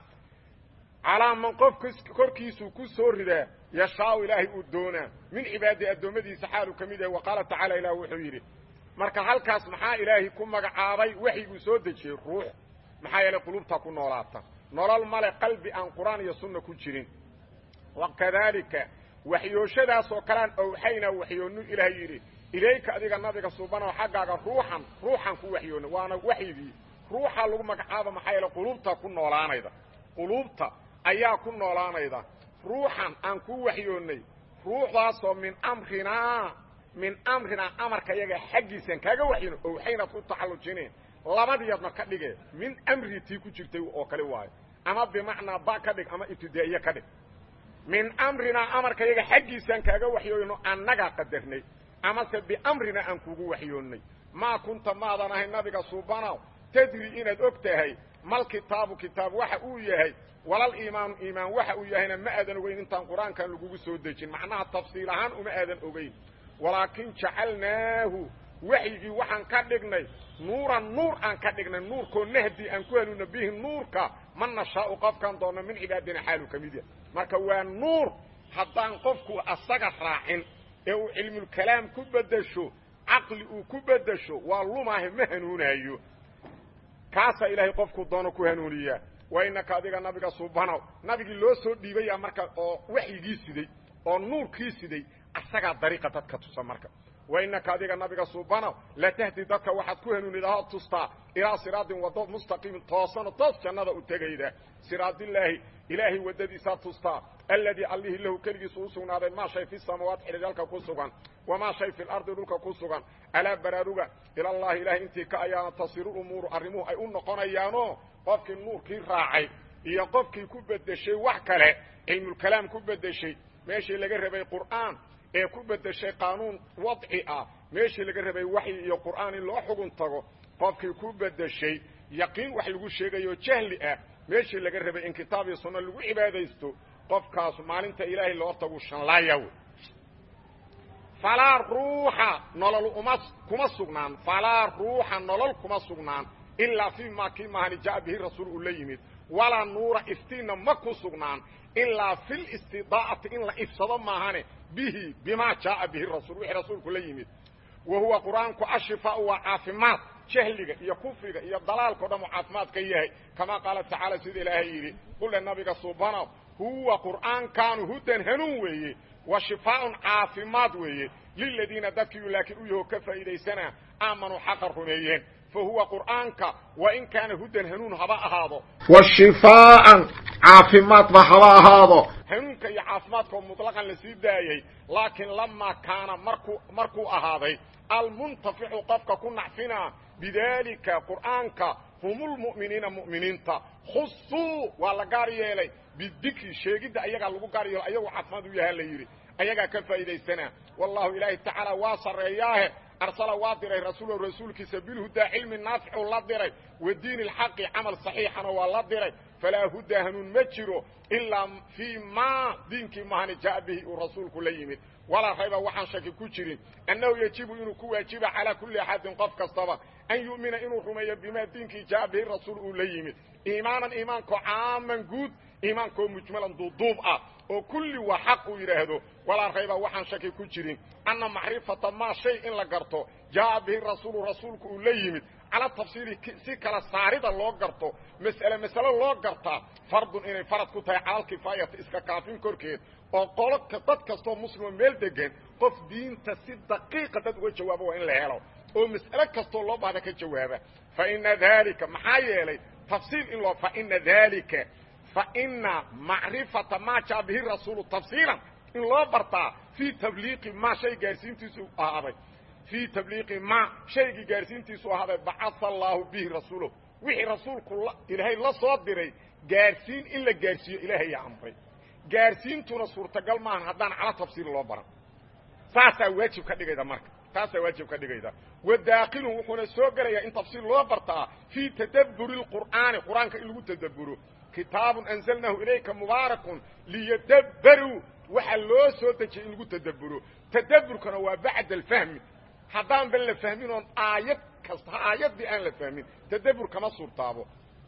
calaa man qof korkiisuu ku soo ridaa yashaau ilaahay uu doonaa min cibaadii addoommadiisa xaaluu ka mid yahay wa qaala tacaala ilaah wuxuu yidhi marka halkaas maxaa ilaahay ku magacaabay waxyiguu soo dejiyey ruux maxaa yeelay qulubta ku noolaata nolol male qalbi aan qur-aan iyo sunna ku jirin wakadaalika waxyooshadaasoo kalean owxaynaa waxyoonu ilaah yidhi ilayka adiga nabiga suubanow xaggaaga ruuxan ruuxan ku waxyoona waana waxyigii ruuxa lagu magacaaba maxaa yeele quluubta ku noolaanayda quluubta ayaa ku noolaanayda ruuxan aan ku waxyoonnay ruuxdaasoo min amrinaa min amrinaa amarka yaga xaggiisaan kaaga waxyoona owxaynaad ku taxallujineen labadiiadna ka dhige min amrii tii ku jirtay oo kale waayo ama bimacnaa ba ka dhig ama ibtidaa'iye ka dhig min amrinaa amarka yaga xaggiisaan kaaga waxyoono annagaa qadarnay amase biamrina aan kugu waxyoonnay maa kunta maadan ahay nabiga suubanow tadri inaad og tahay mal kitaabu kitaab waxa uu yahay walal iimaanu iimaan waxa uu yahayna ma aadan ogeyn intaan qur-aankan lagugu soo dejin macnaha tafsiil ahaan uma aadan ogeyn walaakin jacalnaahu waxyigii waxaan ka dhignay nuuran nuur aan ka dhignay nuurkoo nahdi aan ku heluna bihi nuurka man nashaau qofkaan doonno min cibaadina xaalu ka mid yahay marka waa nuur haddaan qofku asaga raacin ee uu cilmulkalaam ku beddesho caqli uu ku beddesho waa lumaahe ma hanuunaayo kaasaa ilaahay qofku doono ku hanuuniyaa wa innaka adiga nabiga suubanow nabigii loo soo dhiibaya marka oo waxyigii siday oo nuurkii siday asagaa dariiqa dadka tusa marka wa innaka adiga nabiga suubanow latahdi dadka waxaad ku hanuunidahood tustaa ilaa siraadin waddo mustaqiimin toosano toos jannada u tegayda siraadillaahi ilaahay waddadiisaa tustaa alladii allihii lahu keligiisu u sugnaaday maa shay fi samaawaat xidhiidalka ku sugan wamaa shay fi lardi dhulka ku sugan alaa baraaruga ilallaahi ilaahay intii ka ayaana tasiru umuuru arrimuhu ay u noqonayaanoo qofkii nuurkii raacay iyo qofkii ku beddeshay wax kale cilmulkalaam ku beddeshay meeshii laga rabay qur'aan ee ku beddeshay qaanuun wadci ah meeshii laga rabay waxyi iyo qur'aan in loo xugun tago qofkii ku beddeshay yaqiin wax lagu sheegayo jahli ah meeshii laga rabay in kitaab iyo sunno lagu cibaadaysto qofkaas maalinta ilaahay loo tagu shanlaaya wey falaa ruuxa nolol uma kuma sugnaan falaa ruuxa nolol kuma sugnaan ilaa fii maa kii maahani jaa bihi rasuul uu la yimid walaa nuura iftiinna ma ku sugnaan ilaa fi listidaa'ati in la ifsado maahane bihi bimaa jaaa bihi rasuul wixii rasuulku la yimid wa huwa qur'aanku ashifaau waa caafimaad jahliga iyo kufriga iyo dalaalka o dhan uu caafimaad ka yahay kamaa qaala tacaala sida ilaahay yidhi qule nabiga subanow huwa qur'aankaanu hudan hanuun weeye wa shifaaun caafimaad weeye liladiina dadkiiu laakiin u yaho ka faa'iidaysanaa aamanuu xaqa rumeeyeen fa huwa qur'aanka wa in kaana hudan hanuun haba ahaado wa shifaaan caafimaadba haba ahaado hanuunka iyo caafimaadkao muطlaqan la sii daayey laakiin lamaa kaana markuu markuu ahaaday almuntaficu qofka ku nacfinaa bidaalika qur'aanka hum lmu'miniina mu'miniinta khusuu waa la gaar yeelay bidikri sheegidda ayagaa lagu gaar yeelo ayagu caafimaad u yahaa la yidhi ayagaa ka faa'iidaysanaa wallahu ilaahi tacaala waa sarreeyaahe arsala waa diray rasuulahu rasuulkiisa bilhudaa cilmi naaficu la diray wa diini alxaqi camal saxiixana waa la diray falaa hudaa hanuun ma jiro ilaa fii maa diinkii mahani jaa bihi uu rasuulku la yimid walaa rayba waxaan shaki ku jirin annahu yajibu inuu ku waajiba calaa kulli axadin qof kastaba an yu'mina inuu rumeeyo bimaa diinkii jaa bihi rasuul uu la yimid iimaanan iimaankoo caaman guud iimaankoo mujmalan duuduub ah oo kulli waa xaq uu yidhaahdo walaa rayba waxaan shaki ku jirin anna macrifata maa shay in la garto jaa'a bihi rasuulu rasuulku uu la yimid cala tafsiili si kala saarida loo garto mas'ale masale loo gartaa fardun inay farad ku tahay calalkifaayati iska kaafin korkeed oo qolodka dad kastoo muslimo meel degan qof diinta si daqiiqa dad uga jawaabo waa in la helo oo mas'ale kastoo loo baahda ka jawaaba fa ina dalika maxaa yeelay tafsiil in loo fa ina dalika fa ina macrifata maa jaa bihi rasuulu tafsiilan in loo bartaa fii tabliiqi maa shay gaarsiintiisu ahaaday fii tabliiqi maa shaygii gaarsiintiisu ahaaday bacaa allaahu bihi rasuulahu wixii rasuulku ilaahay la soo diray gaarsiin in la gaarsiiyo ilaahaya amray gaarsiintuna suurtagal maahan haddaan cala tafsiil loo baran saasaa waajib ka dhigayda marka taasaa waajib ka dhigayda wadaakilun wuxuuna soo gelayaa in tafsiil loo bartaa fii tadabburi lqur'aani qur-aanka in lagu tadabburo kitaabun anzalnaahu ilayka mubaarakun liyadabbaruu waxaa loo soo dejiyay in lagu tadabburo tadabburkana waa bacda alfahmi haddaan ban la fahmin oon aayad kasta aayaddii aan la fahmin tadabbur kama suurtaabo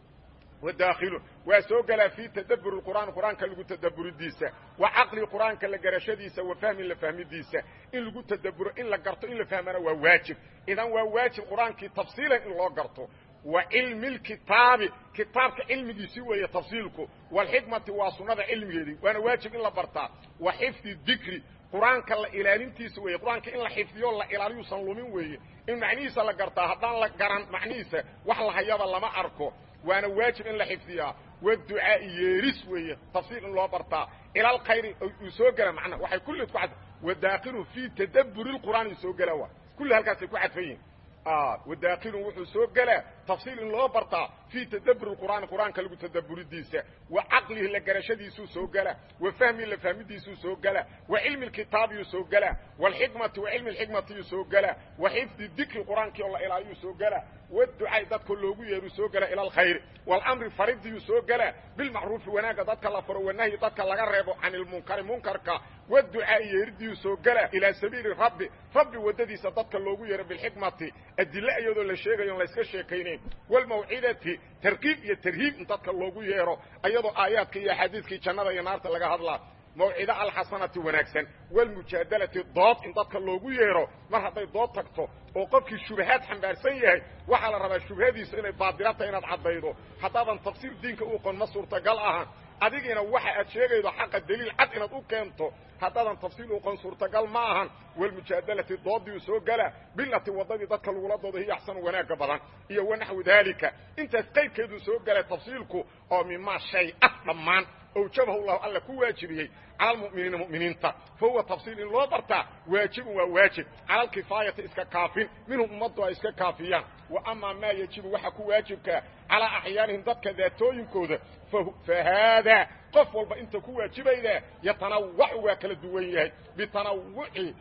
wadaakilun waa soo gelaa fii tadabburi qur'aan qur-aanka lagu tadabburidiisa wa caqli qur-aanka la garashadiisa wa fahmi la fahmidiisa in lagu tadabburo in la garto in la fahmana waa waajib idan waa waajib qur-aankii tafsiilan in loo garto wa cilmi lkitaabi kitaabka cilmigiisii weeye tafsiilku walxikmati waa sunnada cilmigeedii waana waajib in la bartaa wa xifdi dikri qur-aanka la ilaalintiisa weeye qur-aanka in la xifdiyo la ilaaliyuusan lumin weeye in macnihiisa la gartaa haddaan la garan macnihiisa wax la hayaba lama arko waana waajib in la xifdiyaa waducaa'i yeeris weeye tafsiil in loo bartaa ila alkhayri uu soo gela macna waxay kulleed ku cad wadaakilu fii tadabburi lqur'aan soo gela waa kulli halkaasay ku cadfan yihin wadaakilun wuxuu soo gelaa tafsiil in loo bartaa fii tadabburi qur'aani qur'aanka lagu tadabburidiisa wa caqlihi la garashadiisuu soo gelaa wa fahmihi la fahmidiisuu soo gelaa wa cilmi lkitaabiyuu soo gelaa waalxikmati wa cilmi lxikmatiyuu soo gelaa wa xifdi dikri qur'aankii oo la ilaaliyuu soo gelaa waducay dadka loogu yeeruu soo gelaa ila alkhayri waalamri faridiyuu soo gelaa bilmacruufi wanaagga dadka la faro wanahyi dadka laga reebo can ilmunkari munkarka waducaa'i yeeridiyuu soo gelaa ilaa sabiili rabbi rabbi waddadiisa dadka loogu yeero bilxikmati adille iyadoo la sheegayo on layska sheekaynayn walmawcidati tarkiib iyo tarhiib in dadka loogu yeero ayadoo aayaadka iyo axaadiiskii jannada iyo naarta laga hadlaa mawcido alxasanati wanaagsan walmujaadalati dood in dadka loogu yeero mar hadday dood tagto oo qofkii shubahaad xambaarsan yahay waxaa la rabaa shubhadiisa inay baadila tahay inaad caddaydo haddaadan tafsiir diinka u qon ma suurtagal ahan adigiina waxa aad sheegaydo xaqa daliil cad inaad u keento haddaadan tafsiil uqon suurtagal ma ahan walmujaadalati doodii u soo gelaa bilati waddadii dadka lagula doodo hiyo axsanu wanaagga badan iyo wanaxwi daalika intaas qaybkeeduu soo gelay tafsiilku oo mimaa shay ah dhammaan awjabahu llahu alla ku waajibiyey cala almu'miniina mu'miniinta fa huwa tafsiil in loo bartaa waajibun waa waajib cala alkifaayati iska kaafin minhum ummaddu ay iska kaafiyaan wa amaa maa yajibu waxa ku waajibkaa calaa axyaanihim dadka daatooyinkooda fa haadaa qof walba inta ku waajibaydaa yatanawacu waa kala duwan yahay bitanawuci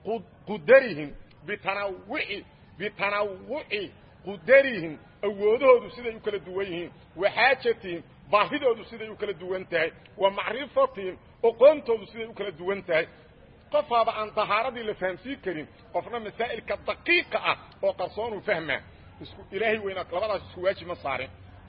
qudarihim bitanawuci bitanawuci qudarihim awoodahoodu siday u kala duwan yihiin wa xaajatihim baahidoodu siday u kala duwan tahay wa macrifatihim oqoontoodu siday u kala duwan tahay qofaaba aan dahaaradii la fahamsiin karin qofna masaa'ilka daqiiqa ah oo qarsoonuu fahmaa isku ilaahay weynaa labadaas isku waajib ma saarin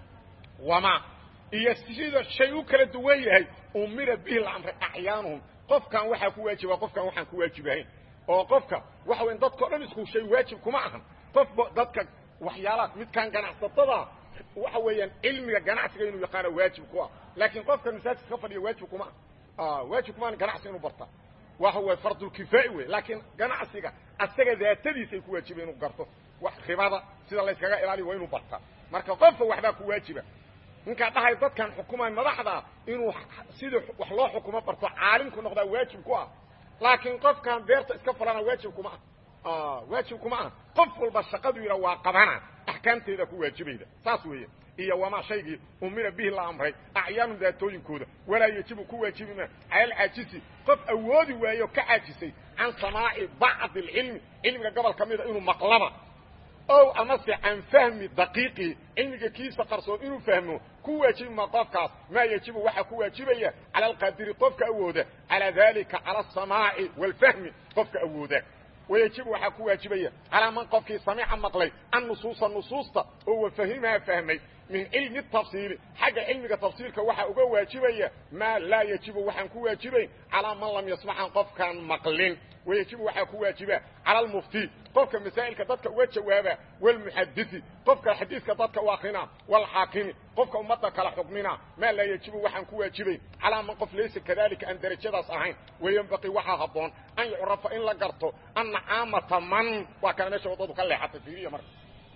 wama iyo sida shay u kala duwan yahay umira bihi la amray acyaanuhum qofkan waxaa ku waajiba qofkan waxaan ku waajibahayn oo qofka waxa weyn dadkao dhan isku shay waajib kuma ahan qof dadka waxyaalaha midkaan ganacsatada waxa weeyaan cilmiga ganacsiga inuu yaqaano waajib ku ah laakiin qofka masaajidka ka fadhiya waajib kuma ah waajib kumaan ganacsi inuu barta waxa way fardulkifaa'i wey laakiin ganacsiga asaga daatadiisay ku waajiba inuu garto wax ribada sida layskaga ilaaliyo waa inuu barta marka qofka waxbaa ku waajiba ninkaa dhahay dadkan xukumaan madaxda inuu sidii wax loo xukumo barto caalimku noqdaa waajib ku ah laakiin qofkan beerta iska falana waajib kuma ah waajib kuma ah qof walba shaqadu yidha waa qabana axkaamteeda ku waajibayda saas weeye iyo wamaa shaygii umira bihi la amray acyaanu daatooyinkooda walaa yajibu ku waajibima cala alcaajisi qof awoodi waayo ka caajisay can samaaci bacdi alcilmi cilmiga gobol ka mida inuu maqlaba ow amase can fahmi daqiiqii cilmiga kiisa qarsoon inuu fahmo ku waajibima qofkaas maa yajibu waxaa ku waajibaya cala alqaadiri qofka awooda calaa dalika cala asamaaci waalfahmi qofka awooda wayajibu waxaa ku waajibaya calaa man qofkii samica maqlay an nusuusa nusuusta oo wafahimaha fahmay min cilmi tafsiili xagga cilmiga tafsiilka waxaa uga waajibaya maa laa yajibu waxaan ku waajibayn calaa man lam yasmacan qofkaan maqlin wayajibu waxaa ku waajiba cala almufti qofka masaa'ilka dadka uga jawaaba walmuxadidi qofka xadiiska dadka u akrina walxaakimi qofka ummadda kala xukmina maa laa yajibu waxaan ku waajibayn calaa man qof laysa kadalika aan derajadaas ahayn wayenbaqii waxaa habboon an yucrafa in la garto anna caamata man waa kana meesha waddadu ka leexatay fiiriya marka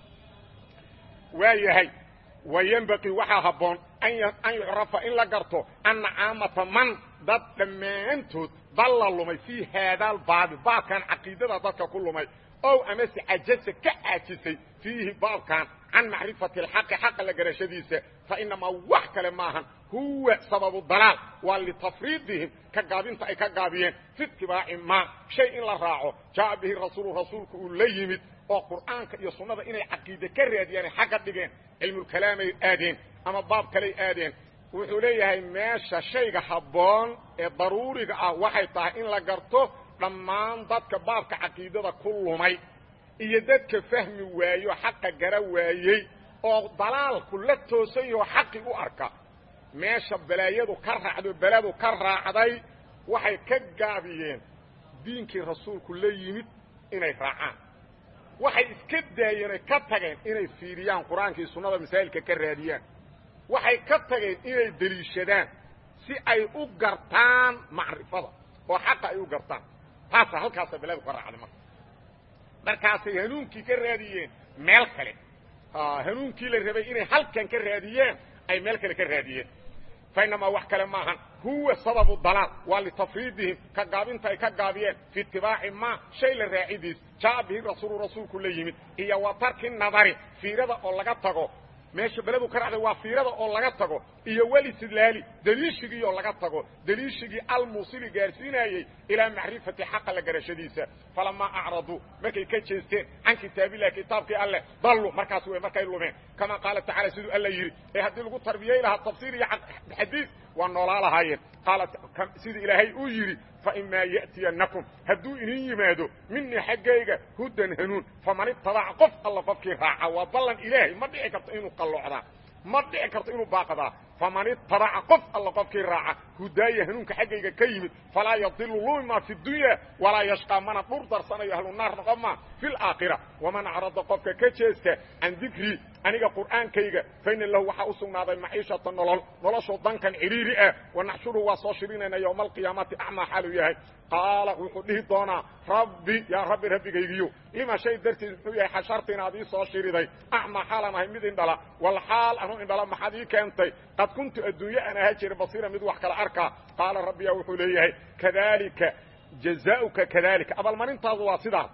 waa yahay wayenbaqii waxaa habboon an yucrafa in la garto anna caamata man dad dhammaantood dalla lumay fii haadaal baabi baabkan caqiidada dadka ku lumay ow amase cajasa ka caajisay fiihi baabkan can macrifati alxaqi xaqa la garashadiisa fa inamaa wax kale maahan huwa sababu dalaal waa litafriidihim ka gaabinta ay ka gaabiyeen fi itibaaci maa shay in la raaco jaa'a bihi rasuulu rasuulku uu la yimid oo qur'aanka iyo sunnada inay caqiide ka raadiyaanay xagga dhigeen cilmulkalaamay aadeen ama baab kaley aadeen wuxuu leeyahay meesha shayga habboon ee daruuriga ah waxay tahay in la garto dhammaan dadka baabka caqiidada ku lumay iyo dadka fahmi waayo xaqa gara waayey oo dalaalku la toosan yaho xaqi u arka meesha balaayadu ka raacdo beladu ka raacday waxay ka gaabiyeen diinkii rasuulku la yimid inay raacaan waxay iska daayeen oy ka tageen inay fiiriyaan qur-aankii sunnada masaa'ilka ka raadiyaan waxay ka tageen inay deliishadaan si ay u gartaan macrifada oo xaqa ay u gartaan taasa halkaasa beladu ka raacday marka markaasay hanuunkii ka raadiyeen meel kale hanuunkii la rabay inay halkan ka raadiyeen ay meel kale ka raadiyeen fa inamaa wax kale maahan huwa sababu dalaal waa litafriidihim ka gaabinta ay ka gaabiyeen fi itibaaci maa shay la raacidiis jaa'a bihi rasuulu rasuulku la yimid iyo wa tarki nadari fiirada oo laga tago meesha beledu ka racday waa fiirada oo laga tago iyo welistidlaali deliishigii oo laga tago deliishigii almuusili gaarsiinayey ilaa macrifati xaqa la garashadiisa falamaa acraduu markay ka jeesteen can kitaabillahi kitaabkii alleh dallu markaas wey markay lumeen kama qaala tacala siduu alla yidhi ee haddii lagu tarbiyey lahaa tafsiir iyo xadiid waa noolaa lahaayeen qaala sidii ilaahay uu yidhi faimaa ya'tiyanakum hadduu idin yimaado minii xaggayga hudan hanuun faman itabaca qof alla qofkii raaca waa ballan ilaahay ma dhici karto inuu qalloocdaa ma dhici karto inuu baaqdaa faman itabaca qof alla qofkii raaca hudaaya hanuunka xaggayga ka yimid falaa yadilu luma fi dunya walaa yashqaa mana dhur darsanayo ahlu naar noqoma fi laakhira waman acrada qofka ka jeesta can dikrii aniga qur'aankayga faina lahu waxaa u sugnaaday maciishata nolol noloshoo dankan cidhiiri ah wanaxshuruhu waa soo shirinayna yowma alqiyaamati acmaa xaaluu yahay qaala wuxuu dhihi doonaa rabbi yaa rabbi rabbigaygiyo lima shay dartiis muxuu yahay xasharta inaad ii soo shiriday acmaa xaalaan ahay mid indhala wal xaal anu indhala maxaad ii keentay qad kuntu adduunye aan ahaa jira basiira mid wax kala arkaa qaala rabbiyaa wuxuu leeyahay kadalika jazaauka kadalika abaalmarintaadu waa sidaas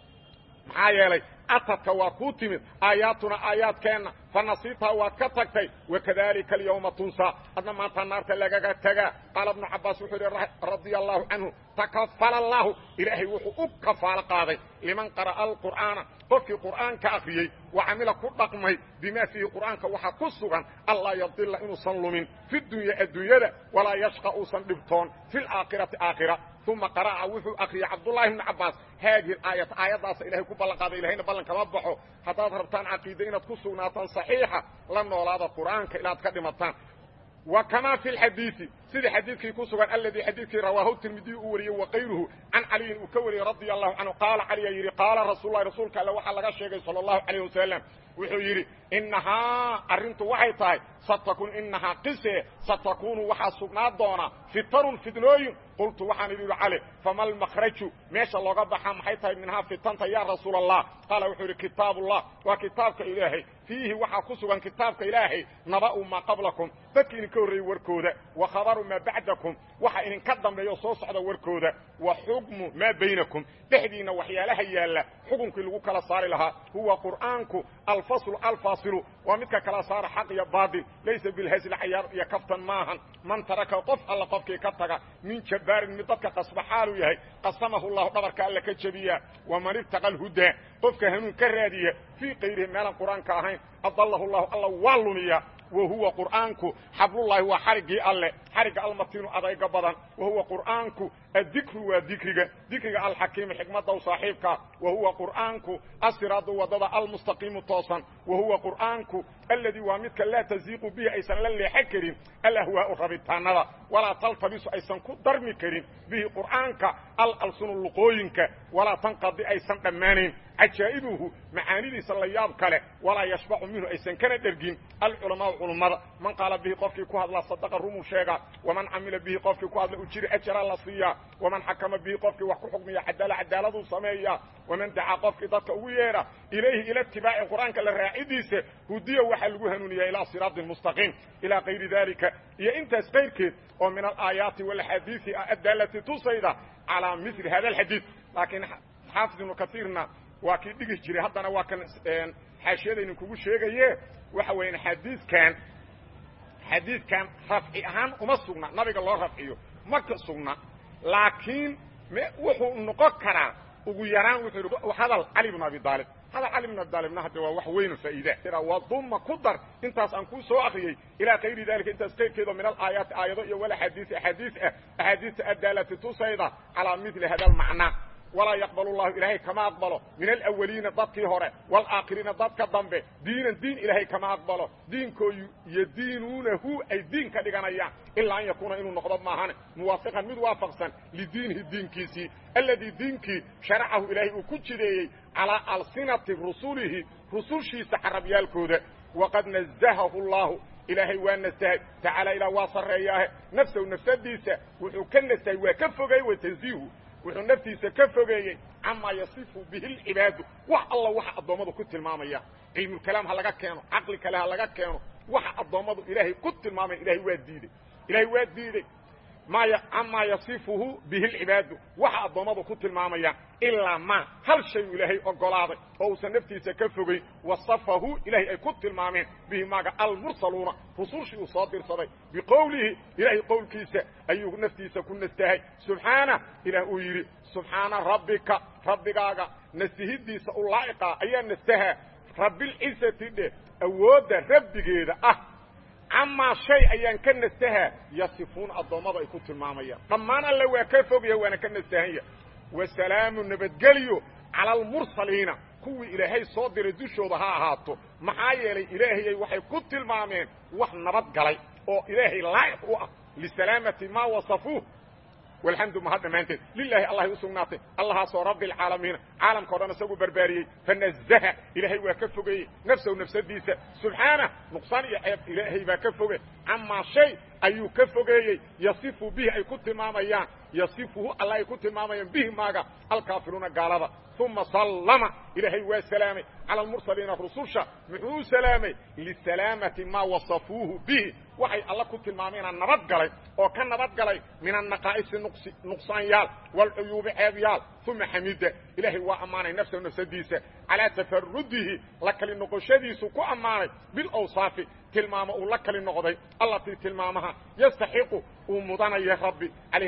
maxaa yeelay atadka waa kuu timid aayaatuna aayaadkeenna fanasiitaha waad ka tagtay wakadalika alyawma tunsaa adna maanta naarta lagaga tagaa qaala ibnu cabaas wuxuu yidhi radia allahu canhu takafala allahu ilaahay wuxuu u kafaalo qaaday liman qara'a alqur'aana qofkii qur'aanka akhriyey wa camila ku dhaqmay bimaa fiihi qur'aanka waxaa ku sugan allaa yadila inuusan lumin fi dunya adduunyada walaa yashqa uusan dhibtoon fi laakhirati aakhira uma qara'a wuxuu akriyey cabdullahi ibnu cabaas haadihi aayat aayaddaasa ilahay ku ballan qaaday ilahayna ballan kama baxo haddaad rabtaan caqiide inaad ku sugnaataan saxiixa la noolaada qur'aanka ilaad ka dhimataan wa kamaa fi lxadiidi sidii xadiidkii ku sugan aladii xadiidkii rawaahu tirmidiy uu wariyey wakayruhu can caliyin uu ka wariyey radia allahu canhu qaala caliya yidhi qaala rasuululahi rasuulka alle waxaa laga sheegay sala allahu calayh wasalam wuxuu yidhi innahaa arrintu waxay tahay satakun inahaa qise satakunu waxaa sugnaa doona fitanun fidnooyin qultu waxaan idhi cali fama almakhraju meesha looga baxaa maxay tahay minhaa fitanta yaa rasuula allah qaala wuxuu yidhi kitaabullah waa kitaabka ilaahay fiihi waxaa ku sugan kitaabka ilaahay naba'u maa qablakum dadki idinka horreeyey warkooda wa khabaru maa bacdakum waxa idinka dambeeyo soo socda warkooda wa xukmu maa baynakum dhexdiinna waxyaalaha yaalla xukunkii lagu kala saari lahaa huwa qur'aanku alfaslu alfaasilu waa midka kala saara xaq iyo baatil laysa bilhasli cayaar iyo kaftan maahan man taraka qof alla qofkii ka taga min jabbaarin mid dadka qasba xaaluu yahay qasamahu llahu dhabarka alla ka jebiya waman ibtaqa alhudaa qofka hanuun ka raadiya fii kayrihi meelaan qur-aanka ahayn adalahu llahu alla waa lumiya wa huwa qur'aanku xablullaahi waa xariggii alle xarigga almatiinu adayga badan wa huwa qur'aanku addikru waa dikriga dikriga alxakiimu xikmadda u saaxiibka wa huwa qur'aanku asiraadu waddada almustaqiimu toosan wa huwa qur'aanku alladii waa midka laa taziiqu bihi aysan la leexan karin alahwaa'u rabitaanada walaa taltabisu aysan ku darmi karin bihi qur'aanka alalsunu luqooyinka walaa tanqadi aysan dhammaanayn cajaa'ibuhu macaanidiisa la yaab kale walaa yashbacu minhu aysan kana dhergin alculamaau culummada man qaala bihi qofkii ku hadla sadaqa rumuu sheega waman camila bihi qofkii ku hadla ujiri ajara la siiyaa waman xakama bihi qofkii wax ku xukmiya cadaala cadaaladuu sameeya waman dacaa qofkii dadka ugu yeedha ilayhi ila itibaaci qur'aanka la raacidiisa hudiya waxaa lagu hanuuniyaa ilaa siraatin mustaqiim ilaa kayri dalika iyo intaas kayrkeed oo min alaayaati walaxaadiisi ah addaalati tusayda calaa mili hada alxadiid laakiin xaafid ibnu kaiirna waa kii dhigi jiray haddana waa kan xaashiyadaynu kugu sheegaye waxa weeyaan xadiidkan xadiidkan rafci ahaan uma sugna nabiga loo rafciyo ma ka sugna laakiin wuxuu noqon karaa ugu yaraan wuxuu yidhi hadal cali bnu abi aalib hadal cali bnu abi aalibna hadde waa wax weynu faa'iida waduma ku dar intaas aan kuu soo akriyey ilaa kayri dalika intaas kayrkeedo min alaayaati aayado iyo walaxaadiisi axaadiis ah axaadiista addaalati tusayda calaa mili hada almacnaa walaa yaqbal llahu ilaahay kama aqbalo min alawaliina dadkii hore walaaakhiriina dadka dambe diinan diin ilaahay kama aqbalo diinkoo yadiinuunahu ay diin ka dhiganayaan ilaa an yakuuna inuu noqdo maahane muwaafiqan mid waafaqsan lidiinihi diinkiisii alladii diinkii sharacahu ilaahay uu ku jideeyey calaa alsinati rusulihi rusushiisa xarabyaalkooda waqad nazahahu llahu ilaahay waa nastahay tacaala ilaa waa sarreeyaahe nafsahu nafsadiisa wuxuu ka nastahay waa ka fogey wa tanziihu wuxuu naftiisa ka fogeeyey camaa yasifu bihi lcibaadu wax alla waxa addoommadu ku tilmaamaya cilmulkalaam ha laga keeno caqli kale ha laga keeno waxa addoommadu ilaahay ku tilmaamaya ilahay waa diidey ilahay waa diidey maya camaa yasifuhu bihi lcibaadu waxa addoommadu ku tilmaamayaan ilaa ma hal shayu ilaahay ogolaaday oo uusan naftiisa ka fogeyn wasafahu ilahay ay ku tilmaameen bihi maaga almursaluuna rusushii uu soo dirsaday biqowlihi ilaahay qowlkiisa ayuu naftiisa ku nastahay subxaana ilaah uu yidhi subxaana rabbika rabbigaaga nastihidiisa u laa'iqa ayaa nastahaa rabbilcisati dheh awoodda rabbigeeda ah camaa shay ayaan ka nastahaa yasifuuna addoommada ay ku tilmaamayaan dhammaan alle waa ka fogya waana ka nastahanya wasalaamu nabadgelyo cala almursaliina kuwii ilaahay soo diray dushooda ha ahaato maxaa yeelay ilaahayay waxay ku tilmaameen wax nabad galay oo ilaahay laa'iq u ah lisalaamati maa wasafuuh walxamdu mahad dhammaanteed lilaahi allahay u sugnaatay allahaasoo rabbi alcaalamiina caalamka o dhan isagu barbaariyey fanazaha ilaahay waa ka fogeeyey nafsahu nafsadiisa subxaana nuqsaan iyo ceeb ilaahay baa ka foge camaa shay ayuu ka fogeeyey yasifu bihi ay ku tilmaamayaan yasifuhu alla ay ku tilmaamayaan bihi maaga alkaafiruuna gaalada uma sallama ilaahay waa salaamay cala almursaliina rususha muxuu u salaamay lisalaamati maa wasafuuhu bihi waxay alla ku tilmaameenaa nabad galay oo ka nabad galay min annaqaa'isi nuqsaanyaal waalcuyuubi ceebyaal uma xamida ilaahay waa ammaanay nafsahu nafsadiisa calaa tafarudihi la kali noqoshadiisu ku ammaanay bilawsaafi tilmaamo uu la kali noqday allatii tilmaamaha yastaxiqu uu mudanayo rabbi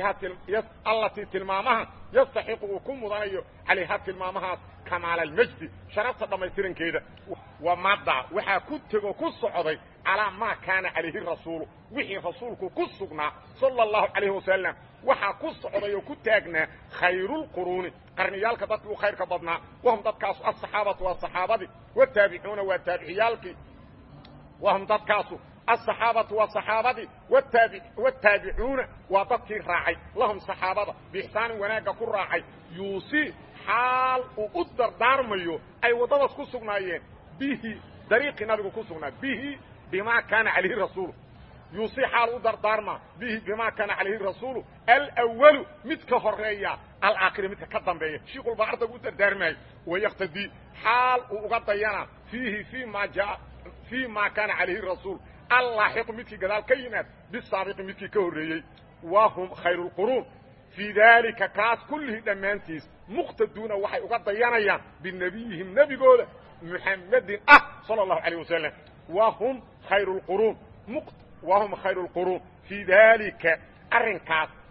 allatii tilmaamaha yastaxiqu uu ku mudanayo calayha tilmaamahaas kamaala almajdi sharafta dhammaystirankeeda wamada waxaa ku tego ku socday calaa maa kaana calayhi rasuulu wixii rasuulku ku sugnaa sala allahu calayhi wasalam waxaa ku socday oo ku taagnaa khayrulquruuni qarniyaalka dadkii u khayrka badnaa wahum dadkaasu asaxaabatu waa saxaabadii wataabicuuna waa taabiciyaalkii wahum dadkaasu aلصaxaabatu waa صaxaabadii wالtaabicuuna waa dadkii raacay lahum صaxaabada biixsaanin wanaagga ku raacay yuusi xaal uu u dardaarmayo ay waddadaas ku sugnaayeen bihi dariiqii nabigu ku sugnaa bihi bima kaana calayhi rasuulu yuusi xaal u dardaarma bihi bima kaana calayhi rasuulu alwalu mid ka horeeya alaakhiri midka ka dambeeya shiikhul baa ardaygu u dardaarmaayo wayaktadii xaal uu uga dayana fiihi fii ma jaa fii ma kaana calayhi rasuul allaaxiqu midkii gadaal ka yimaad bisaabiqi midkii ka horreeyey wa hum khayru lquruun fii daalika kaas kullihii dhammaantiis muqtaduuna waxay uga dayanayaan binebiyihim nebigooda muxamedin ah sala allahu calayh wasalam wa hum khayru lquruun wa hum khayru lquruun fii daalika arrinkaas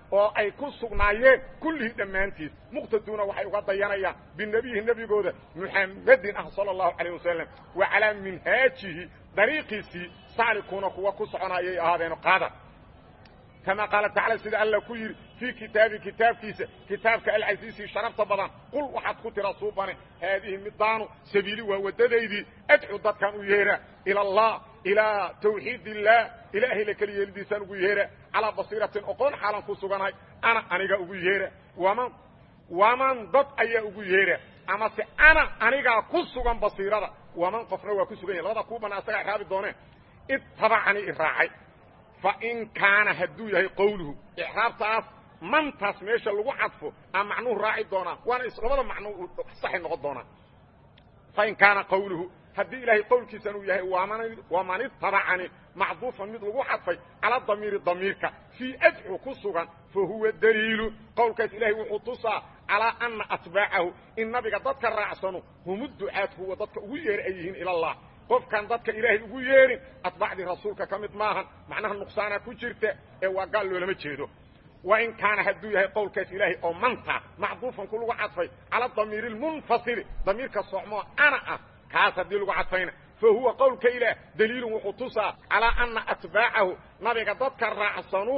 oo ay ku sugnaayeen kullihii dhammaantiis muqtaduuna waxay uga dayanayaan binebiyihi nebigooda muxamedin ah sala allahu calayh wasalam wa calaa minhaajihi dariiqiisii saalikuuna kuwa ku soconayay ahaadeeno qaada kama qaala tacala sida alla ku yidhi fii kitaabi kitaabkiisa kitaabka alcasiisi sharafta badan qul waxaad ku tira suubane haadihi midaanu sabiili waa waddadaydii adcu dadkan u yeera ila allah ilaa tawxiid illaah ilaahay la keli yeelidiisaan ugu yeera calaa basiiratin oqoon xaalan ku suganahay ana aniga ugu yeera waman waman dad ayaa ugu yeera amase ana anigaa ku sugan basiirada waman qofna waa ku sugan yahy labada kuu banaa asagaa iraabi dooneen ittabacanii iraacay fain kaana hadduu yahay qowluhu icraabtaas mantaas meesha lagu cadfo aa macnuhu raaci doonaa waana labada macno saxay noqon doonaa fain kaana qowluhu haddii ilaahay qowlkiisan uu yahay waman itabacani macduufan mid lagu cadfay cala damiiri damiirka fii adcu ku sugan fa huwa daliilu qowlkaas ilaahay wuxuu tusaa calaa ana atbaacahu in nabiga dadka raacsano humu ducaad huwa dadka ugu yeer ay yihiin ilallah qofkaan dadka ilaahay ugu yeerin atbaacdii rasuulka ka mid maahan macnaha nuqsaana ku jirta ee waa gaal loolama jeedo wain kaana hadduu yahay qowlkaas ilaahay oo manta macduufan ku lagu cadfay cala damiiri lmunfasili damiirka socmoo ana ah kaas haddii lagu cadfayna fa huwa qowlka ilaah daliilun wuxuu tusaa calaa ana atbaacahu nabiga dadka raacsanu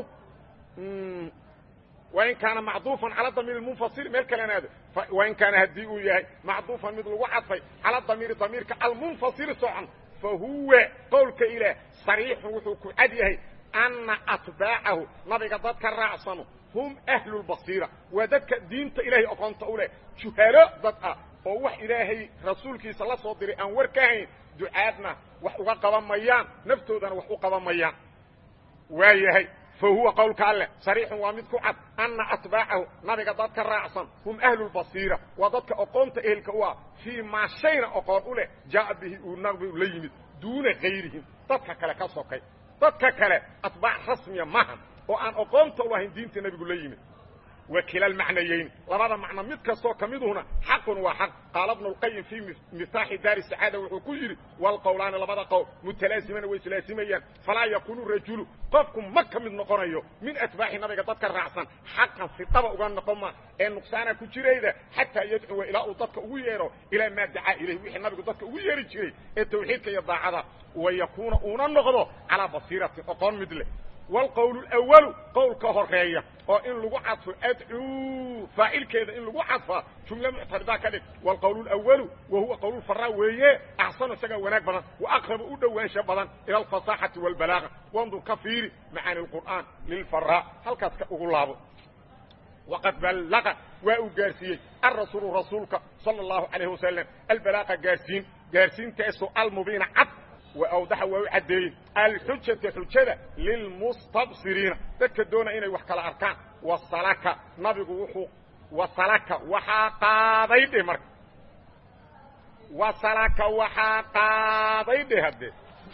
wain kaana macduufan cala damiiri munfasili meel kalena aado wain kaana haddii uu yahay macduufan mid lagu cadfay cala damiiri damiirka almunfasili socon fa huwa qowlka ilaah sariixun wuxuu ku cad yahay ana atbaacahu nabiga dadka raacsano hum ahlu lbasiira waa dadka diinta ilaahay oqoonta u leh juhalo dad ah oo wax ilaahay rasuulkiisa la soo diray aan war ka hayn ducaadna wax uga qaban mayaan naftoodana wax u qaban mayaan waa yahay fa huwa qowlka alleh sariixun waa mid ku cad ana atbaacahu nabiga dadka raacsan hum ahlu lbasiira waa dadka oqoonta ehelka u ah fii maa shayna oqoon u leh jaaa bihi uu nabigu la yimid duuna kayrihim dadka kale ka sokay dadka kale atbaac rasmiya mahan oo aan oqoonta u lahayn diinta nebigu la yimid wa kila almacnayeyn labada macno mid kastoo ka miduhuna xaqun waa xaq qaala bnu lqayim fii miftaaxi daari sacaada wuxuu ku yidhi walqowlaani labada qowl mutalaasimana way islaasimayaan falaa yakuunu rajulu qofku ma ka mid noqonayo min atbaaxi nabiga dadka raacsan xaqan sidaba uga noqon ma ee nuqsaana ku jirayda xataa yadcuwa ilaa uu dadka ugu yeedho ilaa maa dacaa ilayh wixii nabigu dadka ugu yeeri jiray ee tawxiidka iyo daacada wa yakuuna uuna noqdo calaa basiiratin oqoon mid leh wlqowl اأwalu qowlka horeeya oo in lagu cadfo adcuu faacilkeeda in lagu cadfaa jumle muctaridaa ka dhig wlqowl اأwalu wa huwa qowl faraa weeye axsanu isagaa wanaag badan waaqrabu u dhowaansha badan ilى اfaصaaxati واlbalaaga wandur ka fiiri macaani اqur'aan lilfaraa halkaas ka ugu laabo waqad ballaqa waa uu gaarsiiyey alrasuulu rasuulka salى الlahu عalayه wasalam albalaaqa gaarsiin gaarsiintaasoo almubiina cad wawdaxa waa u caddeeyey alxujata xujada lilmustabsiriina dadka doona inay wax kala arkaan wasalaka nabigu wuxuu wasalaka waxaa qaaday dheh marka wasalaka waxaa qaaday dheh haddee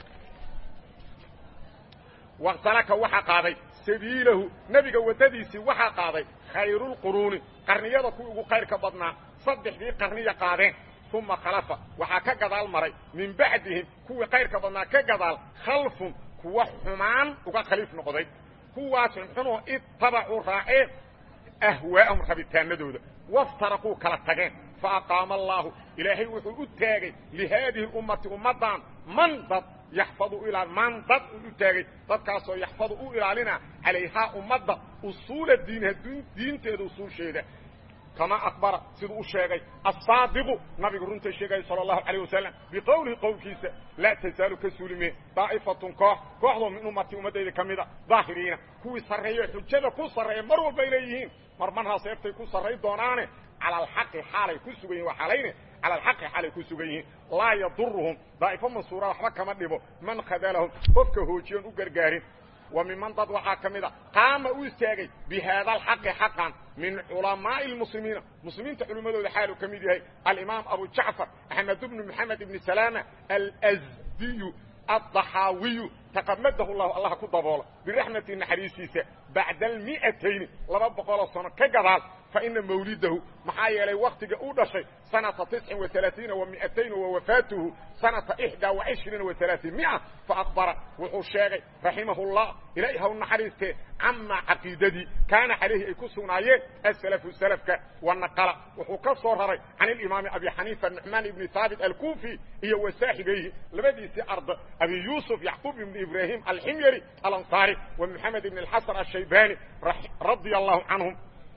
wasalaka waxaa qaaday sabiilahu nebiga waddadiisii waxaa qaaday khayrulquruuni qarniyada kuwii ugu khayrka badnaa saddexdii qarniya qaadeen uma khalafa waxaa ka gadaal maray min bacdihim kuwii kayrka badnaa ka gadaal khalfun kuwa xumaan uga khaliif noqday kuwaas xunxunoo ittabacuu raaceen ahwaa'ahum rabitaanadooda waftaraquu kala tageen fa aqaama allaahu ilaahay wuxuu u taagay lihaadihi ummati ummaddan man dad yaxfadu ilaa man dad uu u taagay dadkaasoo yaxfadu u ilaalina calayhaa ummadda usuula diiniha diinteeda usuulsheeda kama akbara siduu u sheegay asaadiqu nabigu runta sheegaya sala allahu calayh wasalam biqowlihi qowlkiisa laa tasaalu ka suulimeen daa'ifatun koox kooxdoo min ummati ummaddayda ka mida daahiriina kuwii sarreeyo xujada ku sarreeya mar walbay leeyihiin mar marhaa seeftay ku sarray doonaane cala alxaqi xaalay ku sugan yihin waa xalayne cala alxaqi xaalay ku sugan yihiin laa yaduruhum daa'ifo mansuura waxba kama dhibo man khadalahum qofka hoojiyoon u gargaarin wa miman dad waxaa ka mid a qaama u istaagay bi haada alxaqi xaqan min culamaa'i lmuslimiina muslimiinta culimmadooda xaaluu ka mid yahay alimaam abu jacfar axmed bnu moxamed ibni salaama alsdiyu addaxaawiyu taqamadahu llahu allah ku daboola biraxmati naxariistiisa bacda almi'atayni laba boqoloo sano ka gadaal faina mawlidahu maxaa yeelay waktiga uu dhashay sanata tiscin wa alaaiina wa miatayn wa wafaatuhu sanata ixdaa wa cishriina wa alaatiin mia faakbara wuxuu sheegay raximahullah ilaahi ha u naxariistee camaa caqiidadii kaana calayhi ay ku sugnaayeen asalafu salafka wanaqala wuxuu ka soo raray can ilimaami abi xaniifa nucmaan ibni haabit alkufi iyo wa saaxibayhi labadiisii arda abi yuusuf yacquub ibni ibraahim alximyari alansaari wa moxamed ibn alxasan ashaybani radia allahu canhum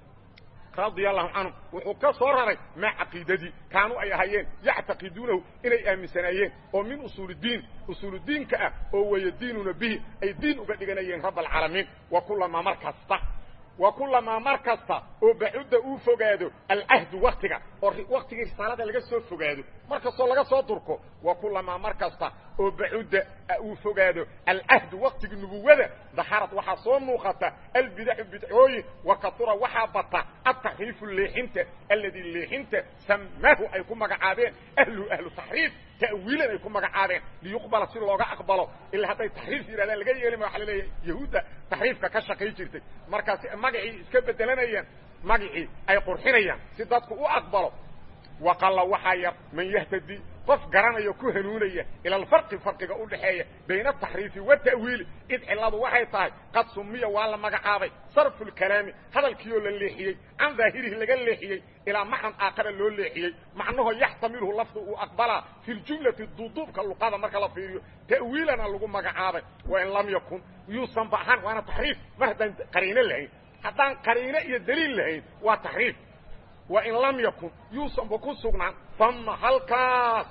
radia allahu canhum wuxuu ka soo raray maa caqiidadii kaanuu ay ahayeen yactaqiduunahu inay aaminsanaayeen oo min usuulidiin usuuludiinka ah oo wayadiinuuna bihi ay diin uga dhiganayeen rabb alcaalamiin wa kulamaa mar kasta wa kulamaa mar kasta oo bacudda uu fogaado alcahdu waktiga oo waktigii risaalada laga soo fogaado mar kastoo laga soo durko wa kulamaa mar kasta oo bacudda uu fogaado alcahdu waktigii nubuwada daharad waxaa soo muuqata albidacu bidcooyin wa katura waxaa bata ataxriifu leexinta alladii leexinta samaahu ay ku magacaabeen ahluhu ahlu taxriif ta'wiilan ay ku magacaabeen liyuqbala si looga aqbalo ilaa hadday taxriif yidhahdaan laga yeeli ma waxa la leeyahay yahuudda taxriifka ka shaqay jirtay markaas magacii iska bedelanayaan magacii ay qurxinayaan si dadku u aqbalo waqalla waxaa yar man yahtadi qof garanaya ku hanuunaya ila alfarqi farqiga u dhaxeeya bayna ataxriifi wata'wiili id cilladu waxay tahay qad sumiya waa la magacaabay sarfu lkalaami hadalkiioo la leexiyey can daahirihi laga leexiyey ilaa macnan aakhara loo leexiyey macnahoo yaxtamilhu lafdu uu aqbalaa fi ljumlati duuduubka luqada marka la fiiriyo ta'wiilana lagu magacaabay wain lam yakun yuusan ba ahaan waana taxriif mar haddaan qariino lahayn haddaan qariino iyo daliil lahayn waa taxriif wain lam yakun yuusanba ku sugnaan fama halkaas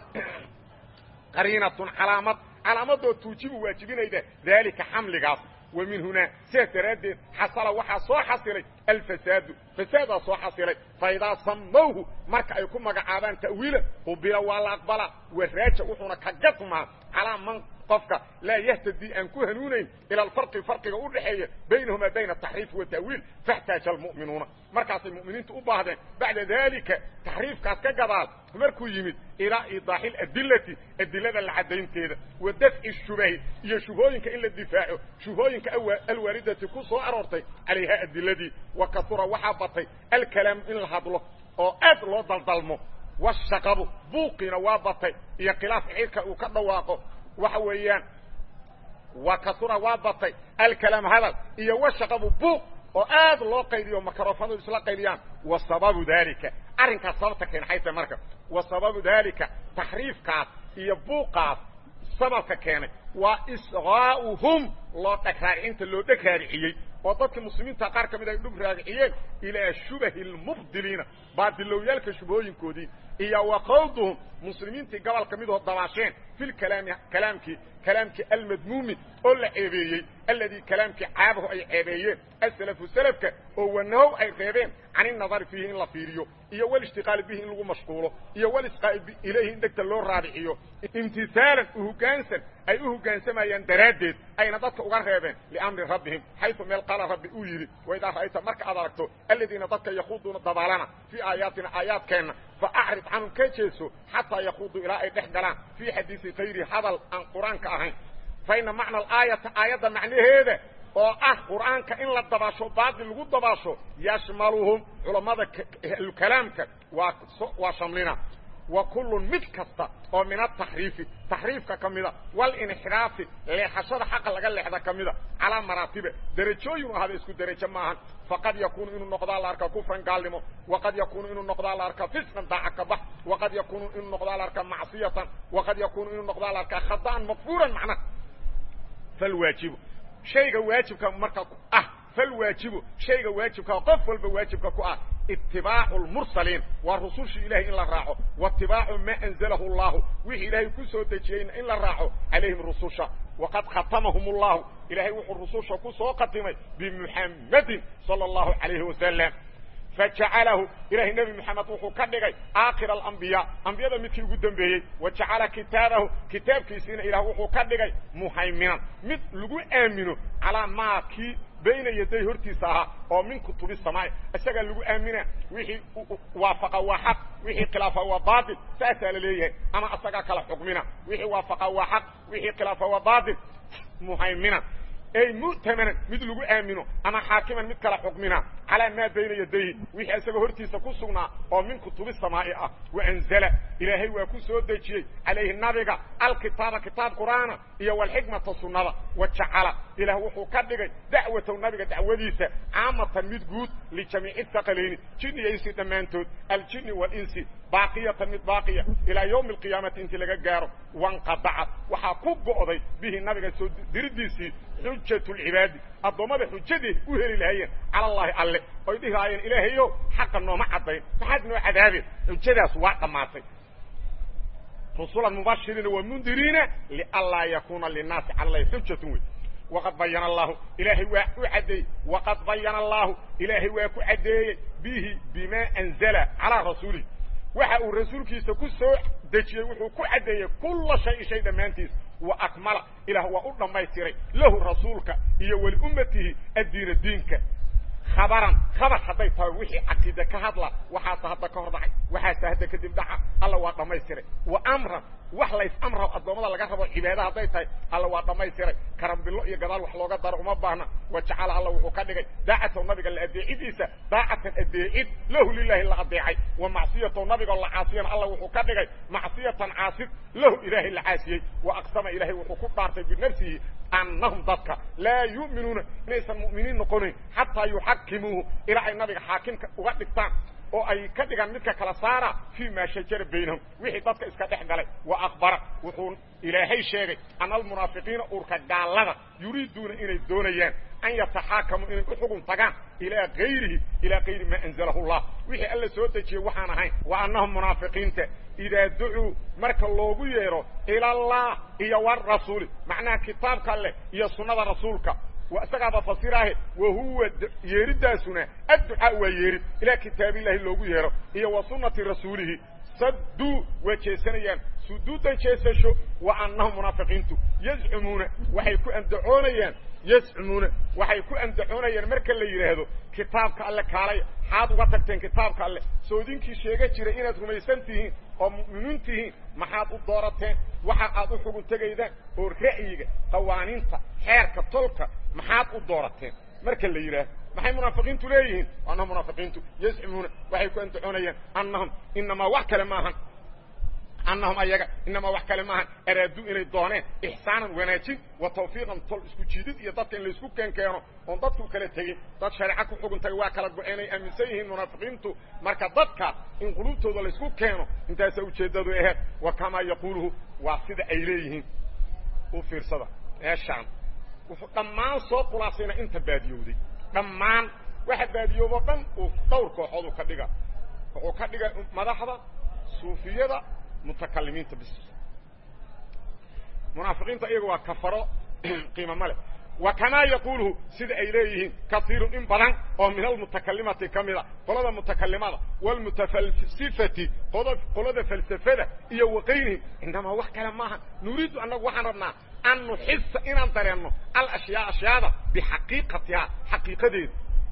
qariinatun calaamad calaamadoo tuujibu waajibinayda daalika xamligaas wa min hunaa sidaas daraaddeed xasala waxaa soo xasilay alfasaadu fasaadaa soo xasilay fa idaa samawhu marka ay ku magacaabaan ta'wiila qubila waa la aqbalaa waraaja wuxuuna ka gadmaa calaa man qofka laa yahtadii aan ku hanuunayn ila alfarqi farqiga u dhaxeeya baynahumaa bayna ataxriifi wata'wiil faxtaaja almu'minuuna markaasay mu'miniintu u baahdeen bacda daalika taxriifkaas ka gadaal markuu yimid ilaa iidaaxi aladilati adilada la caddaynteeda wa dafci shubahi iyo shubhooyinka in la difaaco shubhooyinka alwaaridati ku soo aroortay calayha adiladii wa kaura waxaa batay alkalaamu in la hadlo oo aad loo daldalmo washaqabu buuqiina waa batay iyo khilaaf cirka uu ka dhawaaqo waxa weeyaan wa kasura waa batay alkalaam hadal iyo washaqabu buuq oo aad loo qaydiyo makarofanadu isla qaydiyaan wa sababu dalika arrinkaas sababta keen xayta marka wa sababu dalika taxriifkaas iyo buuqaas sababka keenay waa isqaa'uhum loo dhagraaricinta loo dheg raariciyey oo dadka muslimiinta qaar ka mid ay dhug raariciyeen ilaa shubahi lmubdiliina baadilowyaalka shubhooyinkoodii iyo wa qawduhum muslimiintii gobol ka midoo dabaasheen fi lkalaami kalaamkii kalaamkii almadmuumi oo la ceebeeyey alladii kalaamkii caabahu ay ceebeeyeen asalafu salafka oo wanahow ay reebeen can inadari fiihi in la fiiriyo iyo walishtiqaali bihi in lagu mashquulo iyo walisqaa'i ilayhi in degta loo raadiciyo imtisaalan uhogaansan ay u hoggaansamayaan daraaddeed ayna dadka uga reebeen liamri rabbihim xaysu meel qaala rabbi uu yidhi waidaa ra'ayta marka aad aragto aladiina dadka yakhuuduuna dabaalana fii aayaatina aayaadkeenna fa acrid canhum ka jeeso xataa yakuuduu ilaa ay dhex galaan fii xadiisi kayri hadal aan qur-aanka ahayn fa ina macna alaayata aayadda macnaheeda oo ah qur'aanka in la dabaasho baatil lagu dabaasho yashmaluhum culammada ahlukalaamka waa waa shamlina wa kullun mid kasta oo min ataxriifi taxriifka ka mida walinxiraafi leexashada xaqa laga leexda ka mida calaa maraatiba derajooyin u ahada isku derajo maahan faqad yakuunu inuu noqdaa la arkaa kufran gaalnimo waqad yakuunu inuu noqdaa la arkaa fisqan daaca ka bax waqad yakuunu inuu noqdaa la arkaa macsiyatan waqad yakuunu inuu noqdaa la arkaa khada'an makfuuran macnaha falwaajibu shayga waajibka marka ah falwaajibu shayga waajibka qof walba waajibka ku ah itibaacu lmursaliin waa rusushii ilahay in la raaco waitibaacu maa anzalahu allahu wixii ilaahay ku soo dejiyeyna in la raaco calayhim rususha waqad khatamahum allahu ilahay wuxuu rususha ku soo khatimay bimuxammadin sala allahu calayhi wasalam fajacalahu ilahay nebi moxamed wuxuu ka dhigay aakhira alambiyaa ambiyada midkii ugu dambeeyey wa jacala kitaabahu kitaabkiisiina ilaah wuxuu ka dhigay muhayminan mid lagu aamino calaa maa kii bayna yaday hortiisa ahaa oo min kutubi samaai isagaa lagu aamina wixii waafaqa waa xaq wixii khilaafa waa baatil saasaa la leeyahay ama asagaa kala xukmina wixii waafaqa waa xaq wixii khilaafa waa baatil muhayminan ay mu'tamanan mid lagu aamino ama xaakiman mid kala xukmina calaa maa bayna yadayhi wixii isagoo hortiisa ku sugnaa oo min kutubi samaa'i ah waanzala ilaahay waa ku soo dejiyey calayhi nabiga alkitaaba kitaab qur'aana iyo walxikmata sunnada wa jacala ilaah wuxuu ka dhigay dacwatow nabiga dacwadiisa caamatan mid guud lijamiici thaqalayni jin iyo insi dhammaantood aljini walinsi baaqiyatan mid baaqiya ilaa yowmi alqiyaamati intii laga gaaro wanqadacad waxaa ku go'day bihi nabiga soo diridiisii xujat lcibaadi addoommada xujadeed u heli lahayeen cala allaahi alle oy dhihi lahaayeen ilaahayo xaqa nooma caddayn maxaad noo cadaabeen xujadaas waa dhammaatay rusulan mubashiriina wa mundiriina lianlaa yakuuna linnaasi cala allahi xujatun wey waqad bayana allahu ilaahay waa u caddeeyey waqad bayana allahu ilaahay waa ku caddeeyey bihi bimaa anzala calaa rasuulihi waxa uu rasuulkiisa ku soo dejiyey wuxuu ku caddeeyey kulla shay shay dhammaantiis wa akmala ilaah waa u dhammaystiray lahu rasuulka iyo waliummatihi addiina diinka khabaran khabar hadday tahay wixii caqiide ka hadla waxaasa hadda ka hor dhacay waxaasa hadda kadib dhaca alla waa dhammaystiray wa amran wax lays amra addoommada laga rabo cibaada hadday tahay alla waa dhammaystiray karambillo iyo gadaal wax looga daro uma baahna wa jacala alla wuxuu ka dhigay daacatow nabiga la adeecidiisa daacatan adeecid lahu lilahi la adeecay wa macsiyatow nabigoo la caasiyana alla wuxuu ka dhigay macsiyatan caasid lahu ilaahay la caasiyey wa aqsama ilaahay wuxuu ku dhaartay binafsihi annahum dadka laa yu'minuuna inaysan mu'miniin noqonayn xataa yuxakimuuhu ilaa ay nabiga xaakimka uga dhigtaan oo ay ka dhigaan midka kala saara fii maa shajara baynahum wixii dadka iska dhex galay wa akbara wuxuu ilaahay sheegay ana almunaafiqiina urka gaallada yuriiduuna inay doonayaan an yataxaakamuu inay u xugun tagaan ilaa gayrihi ilaa gayri maa anzalahu llah wixii alla soo dejiyey waxaan ahayn wa annahum munaafiqiinta idaa ducuu marka loogu yeedho ila allah iyo warasuuli macnaha kitaabka alleh iyo sunnada rasuulka isagaaba fasiraahe wa huwa yeeridaasuna adducaa waa yeerid ilaa kitaabillahi loogu yeedho iyo wa sunnati rasuulihi sadduu waa jeesanayaan suduudan jeesasho wa annahum munaafiqiintu yazcumuuna waxay ku andacoonayaan yazcumuuna waxay ku andacoonayaan marka la yidhaahdo kitaabka alle kaalay maxaad uga tagteen kitaabka alle soodinkii sheega jiray inaad rumaysan tihiin oo mu'miniin tihiin maxaad u doorateen waxa aad u xugun tegaydaan oo ra'yiga qawaaniinta xeerka tolka maxaad u doorateen marka la yidhaahdo maxay munaafiqiintu leeyihiin annahum munaafiqiintu yazcumuuna waxay ku andacoonayaan annahum inamaa wax kale maahan annahum ayaga inamaa wax kale maahan araaduu inay dooneen ixsaanan wanaajin wa tawfiiqan tol isku jiidid iyo dadka in laysku keenkeeno oon dadku kala tegin dad shareeco ku xugun tagay waa kala go-eenay aaminsan yihiin munaafiqiintu marka dadka in qulubtooda laysku keeno intaasa ujeeddadu aheed wa kamaa yaquuluhu waa sida ay leeyihiin u fiirsada meeshaan wuxuu dhammaan soo khulaasayna inta baadiyowday dhammaan waxa baadiyoobo dhan uu dhowr kooxood uu ka dhiga wuxuu ka dhiga madaxda suufiyada mutakalimiinta bis munaafiqiinta iyaga waa kafaro qiimo male wa kamaa yaquuluhu sida ay leeyihiin kaiirun in badan oo min almutakalimati ka mida qolada mutakalimada wlmutafalsifati qolada falsafada iyo waqaynihim inamaa wax kale maaha nuriidu annagu waxaan rabnaa an nuxisa inaan dareenno alashyaa ashyaada bixaqiiqatihaa xaqiiqadeeda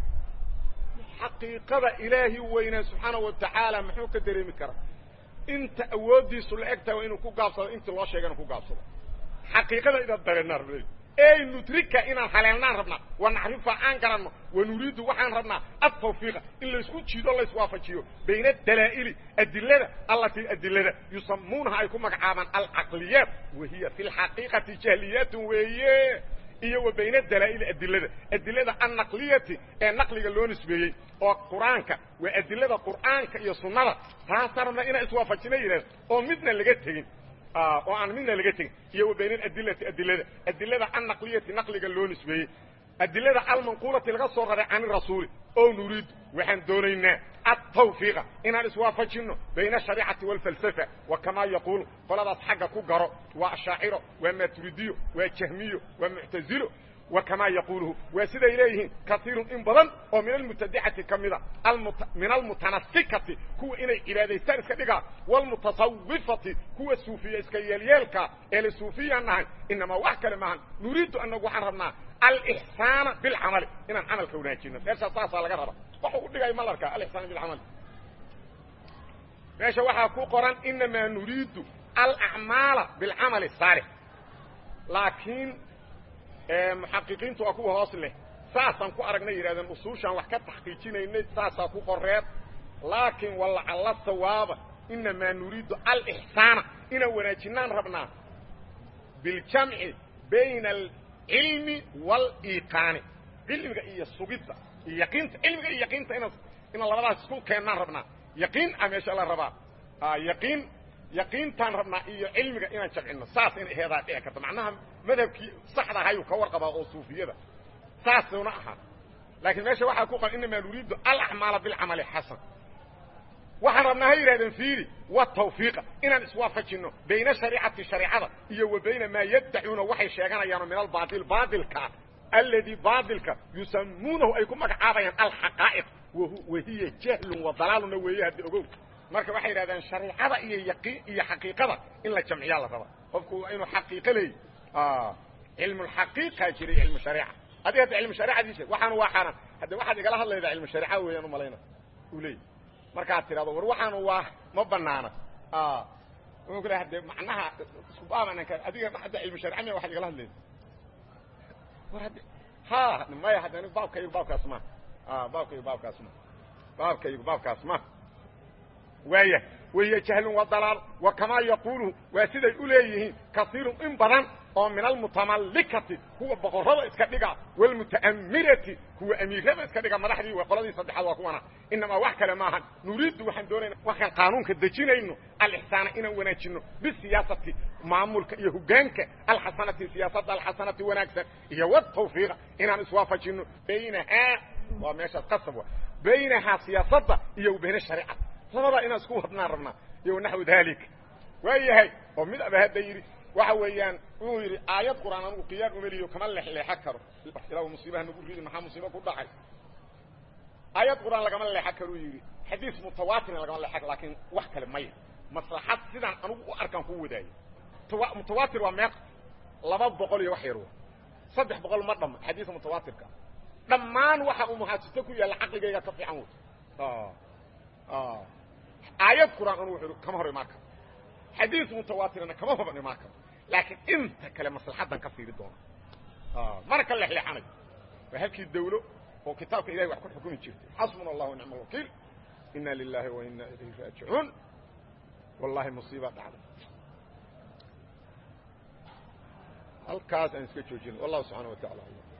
xaqiiqada ilaahi weynaa subxaanahu watacaala muxuu ka dareemi karaa inta awooddiisu la eg tahay waa inuu ku gaabsado intii loo sheegana ku gaabsado xaqiiqada inaan dareennaan rabnay ey nudrika inaan haleelnaan rabnaa wa nacrifa aan garanno wa nuriidu waxaan rabnaa altawfiiqa in laysku jiido layswaafajiyo bayna dalaa'ili adilada allatii adilada yusamuunaha ay ku magacaabaan alcaqliyaat wa hiya fi lxaqiiqati jahliyaatun weeye iyo wa bayna dalaa'ili adilada adilada annaqliyati ee naqliga loo nisbeeyey oo qur-aanka waa adilada qur'aanka iyo sunnada taasaan rabnaa inaan iswaafajina yidhahdo oo midna laga tegin oo aan midna laga tegin iyo wa bayna aladilati adilada adilada annaqliyati naqliga loo nisbeeyey adilada almanquulati laga soo raray can irasuuli o nuriidu waxaan doonaynaa altawfiiqa inaan iswaafajinno bayna ashariicati waalfalsafa wa kamaa yaquulu qoladaas xagga ku garo waa ashaaciro waa maturidiyo waa jahmiyo waa muctazilo wa kamaa yaquuluhu waa siday leeyihiin kaiirun in badan oo min almubtadicati ka mida min almutanasikati kuwa inay cibaadaystaan iska dhigaa waalmutasawifati kuwa suufiya iska yeelyeelka ee la suufiyaan nahay inamaa wax kale maahan nuriidu anagu waxaan rabnaa alixsaana bilcamali inaan camalka wanaajino meeshaa saasaa laga raba waxu u dhigay ma larkaa alixsaana bilcamali meesha waxaa ku qoran inamaa nuriidu alacmaala bilcamali saalix laakiin muxaqiqiintu waa kuwa hoos leh saasaan ku aragnay yidhahdeen usuushaan wax ka taxqiijinaynay saasaa ku qoreed laakiin walacalla sawaaba inamaa nuriidu alixsaana inaan wanaajinaan rabnaa biljamci bayna alcilmi waaliiqaani cilmiga iyo sugidda iyo yaqiinta cilmiga iyo yaqiinta ina inaan labadaas isku keennaan rabnaa yaqiin a meesha la rabaa yaqiin yaqiintaan rabnaa iyo cilmiga inaan jamcino saas in heedaa dhici karta macnaha madhabkii saxda ahayuu ka warqabaa oo suufiyada saasuna ahaa laakiin meesha waxaa ku qoran inamaa nuriidu alacmaala bilcamali xasan waxaan rabnaa ha yidhahdeen fiiri watawfiiqa inaan iswaafajinno bayna shariicati shareicada iyo wa bayna maa yaddacuuna waxay sheeganayaano min albaail baailkaa alladii baailka yusamuunahu ay ku magacaabayaan alxaqaa'iq wahiya jahlun wa dalaaluna weeye haddi ogow marka waxay yidhahdeen shareicada iyo yaqii iyo xaqiiqada in la jamciyaa la rabaa qofku waa inuu xaqiiqo leey cilmulxaqiiqa jiray cilmu shariica adi hadda cilmu shariicadii sheeg waxaanu waa xaaraan hadde waxaad igala hadlaydaa cilmu shariica weeyaan umalayna uu leey markaad tidhahdo war waxaanu waa ma banaana wuxuu ku lehay de macnaha isku baabananka adiga hadda cilmu sharica miya waxaad igala hadlayda war hadde ha maya hadda anigu baabkaygu baabkaas ma baabkaygu baabkaas ma baabkaygu baabkaas ma waaya wahiya jahlun wa dalaal wa kamaa yaquuluhu waa siday u leeyihiin kasiirun in badan oo min almutamallikati kuwa boqorrada iska dhiga waalmuta'amirati kuwa amiirada iska dhiga madaxdii waa qoladii saddexaad waa kuwana inamaa wax kale maahan nuriiddu waxaan doonayna waxaan qaanuunka dejinayno alixsaana inaan wanaajinno bisiyaasati maamulka iyo hogaanka alxasanati siyaasadda alxasanati wanaagsan iyo watawfiiqa inaan iswaafajinno baynahaa waa meeshaas qasab wa baynahaa siyaasadda iyo bayna shariicada labadaa inaan isku wadnaan rabnaa iyo naxwu dalik waa yahay oo mid aba hadda yidhi waxa weeyaan wuxuu yidhi aayad qur'aan anugu qiyaar umeliyo kama leexleexan karo ilaa musiibaha nagu ridi maxaa musiibo ku dhacay aayad qur'aan lagama leexan karuu yidhi xadiis mutawaatirna lagama leexan laakiin wax kale maya maslaxad sidaan anugu u arkaan ku wadaayo mutawaatir waa meeq laba boqol iyo wax yar wa saddex boqol ma dhama xadiiska mutawaatirka dhammaan waxa uu muhaasito ku yaalla caqligayga ka fiican wey aayad qur'aan anugu wuxuu kama hor imaan karo xadiis mutawaatirna kama hor imaan karo laakiin inta kale maslaxadan ka fiiri doona mana ka leexleexanayo waa halkii dawlo oo kitaabka ilahay wax ku xukumi jirtay xasbuna allah wa nicma alwakiil ina lilahi wa ina ilayhi raajicuun wallahi musiiba dhacday halkaas aan iska joojino wallahu subxana wa tacala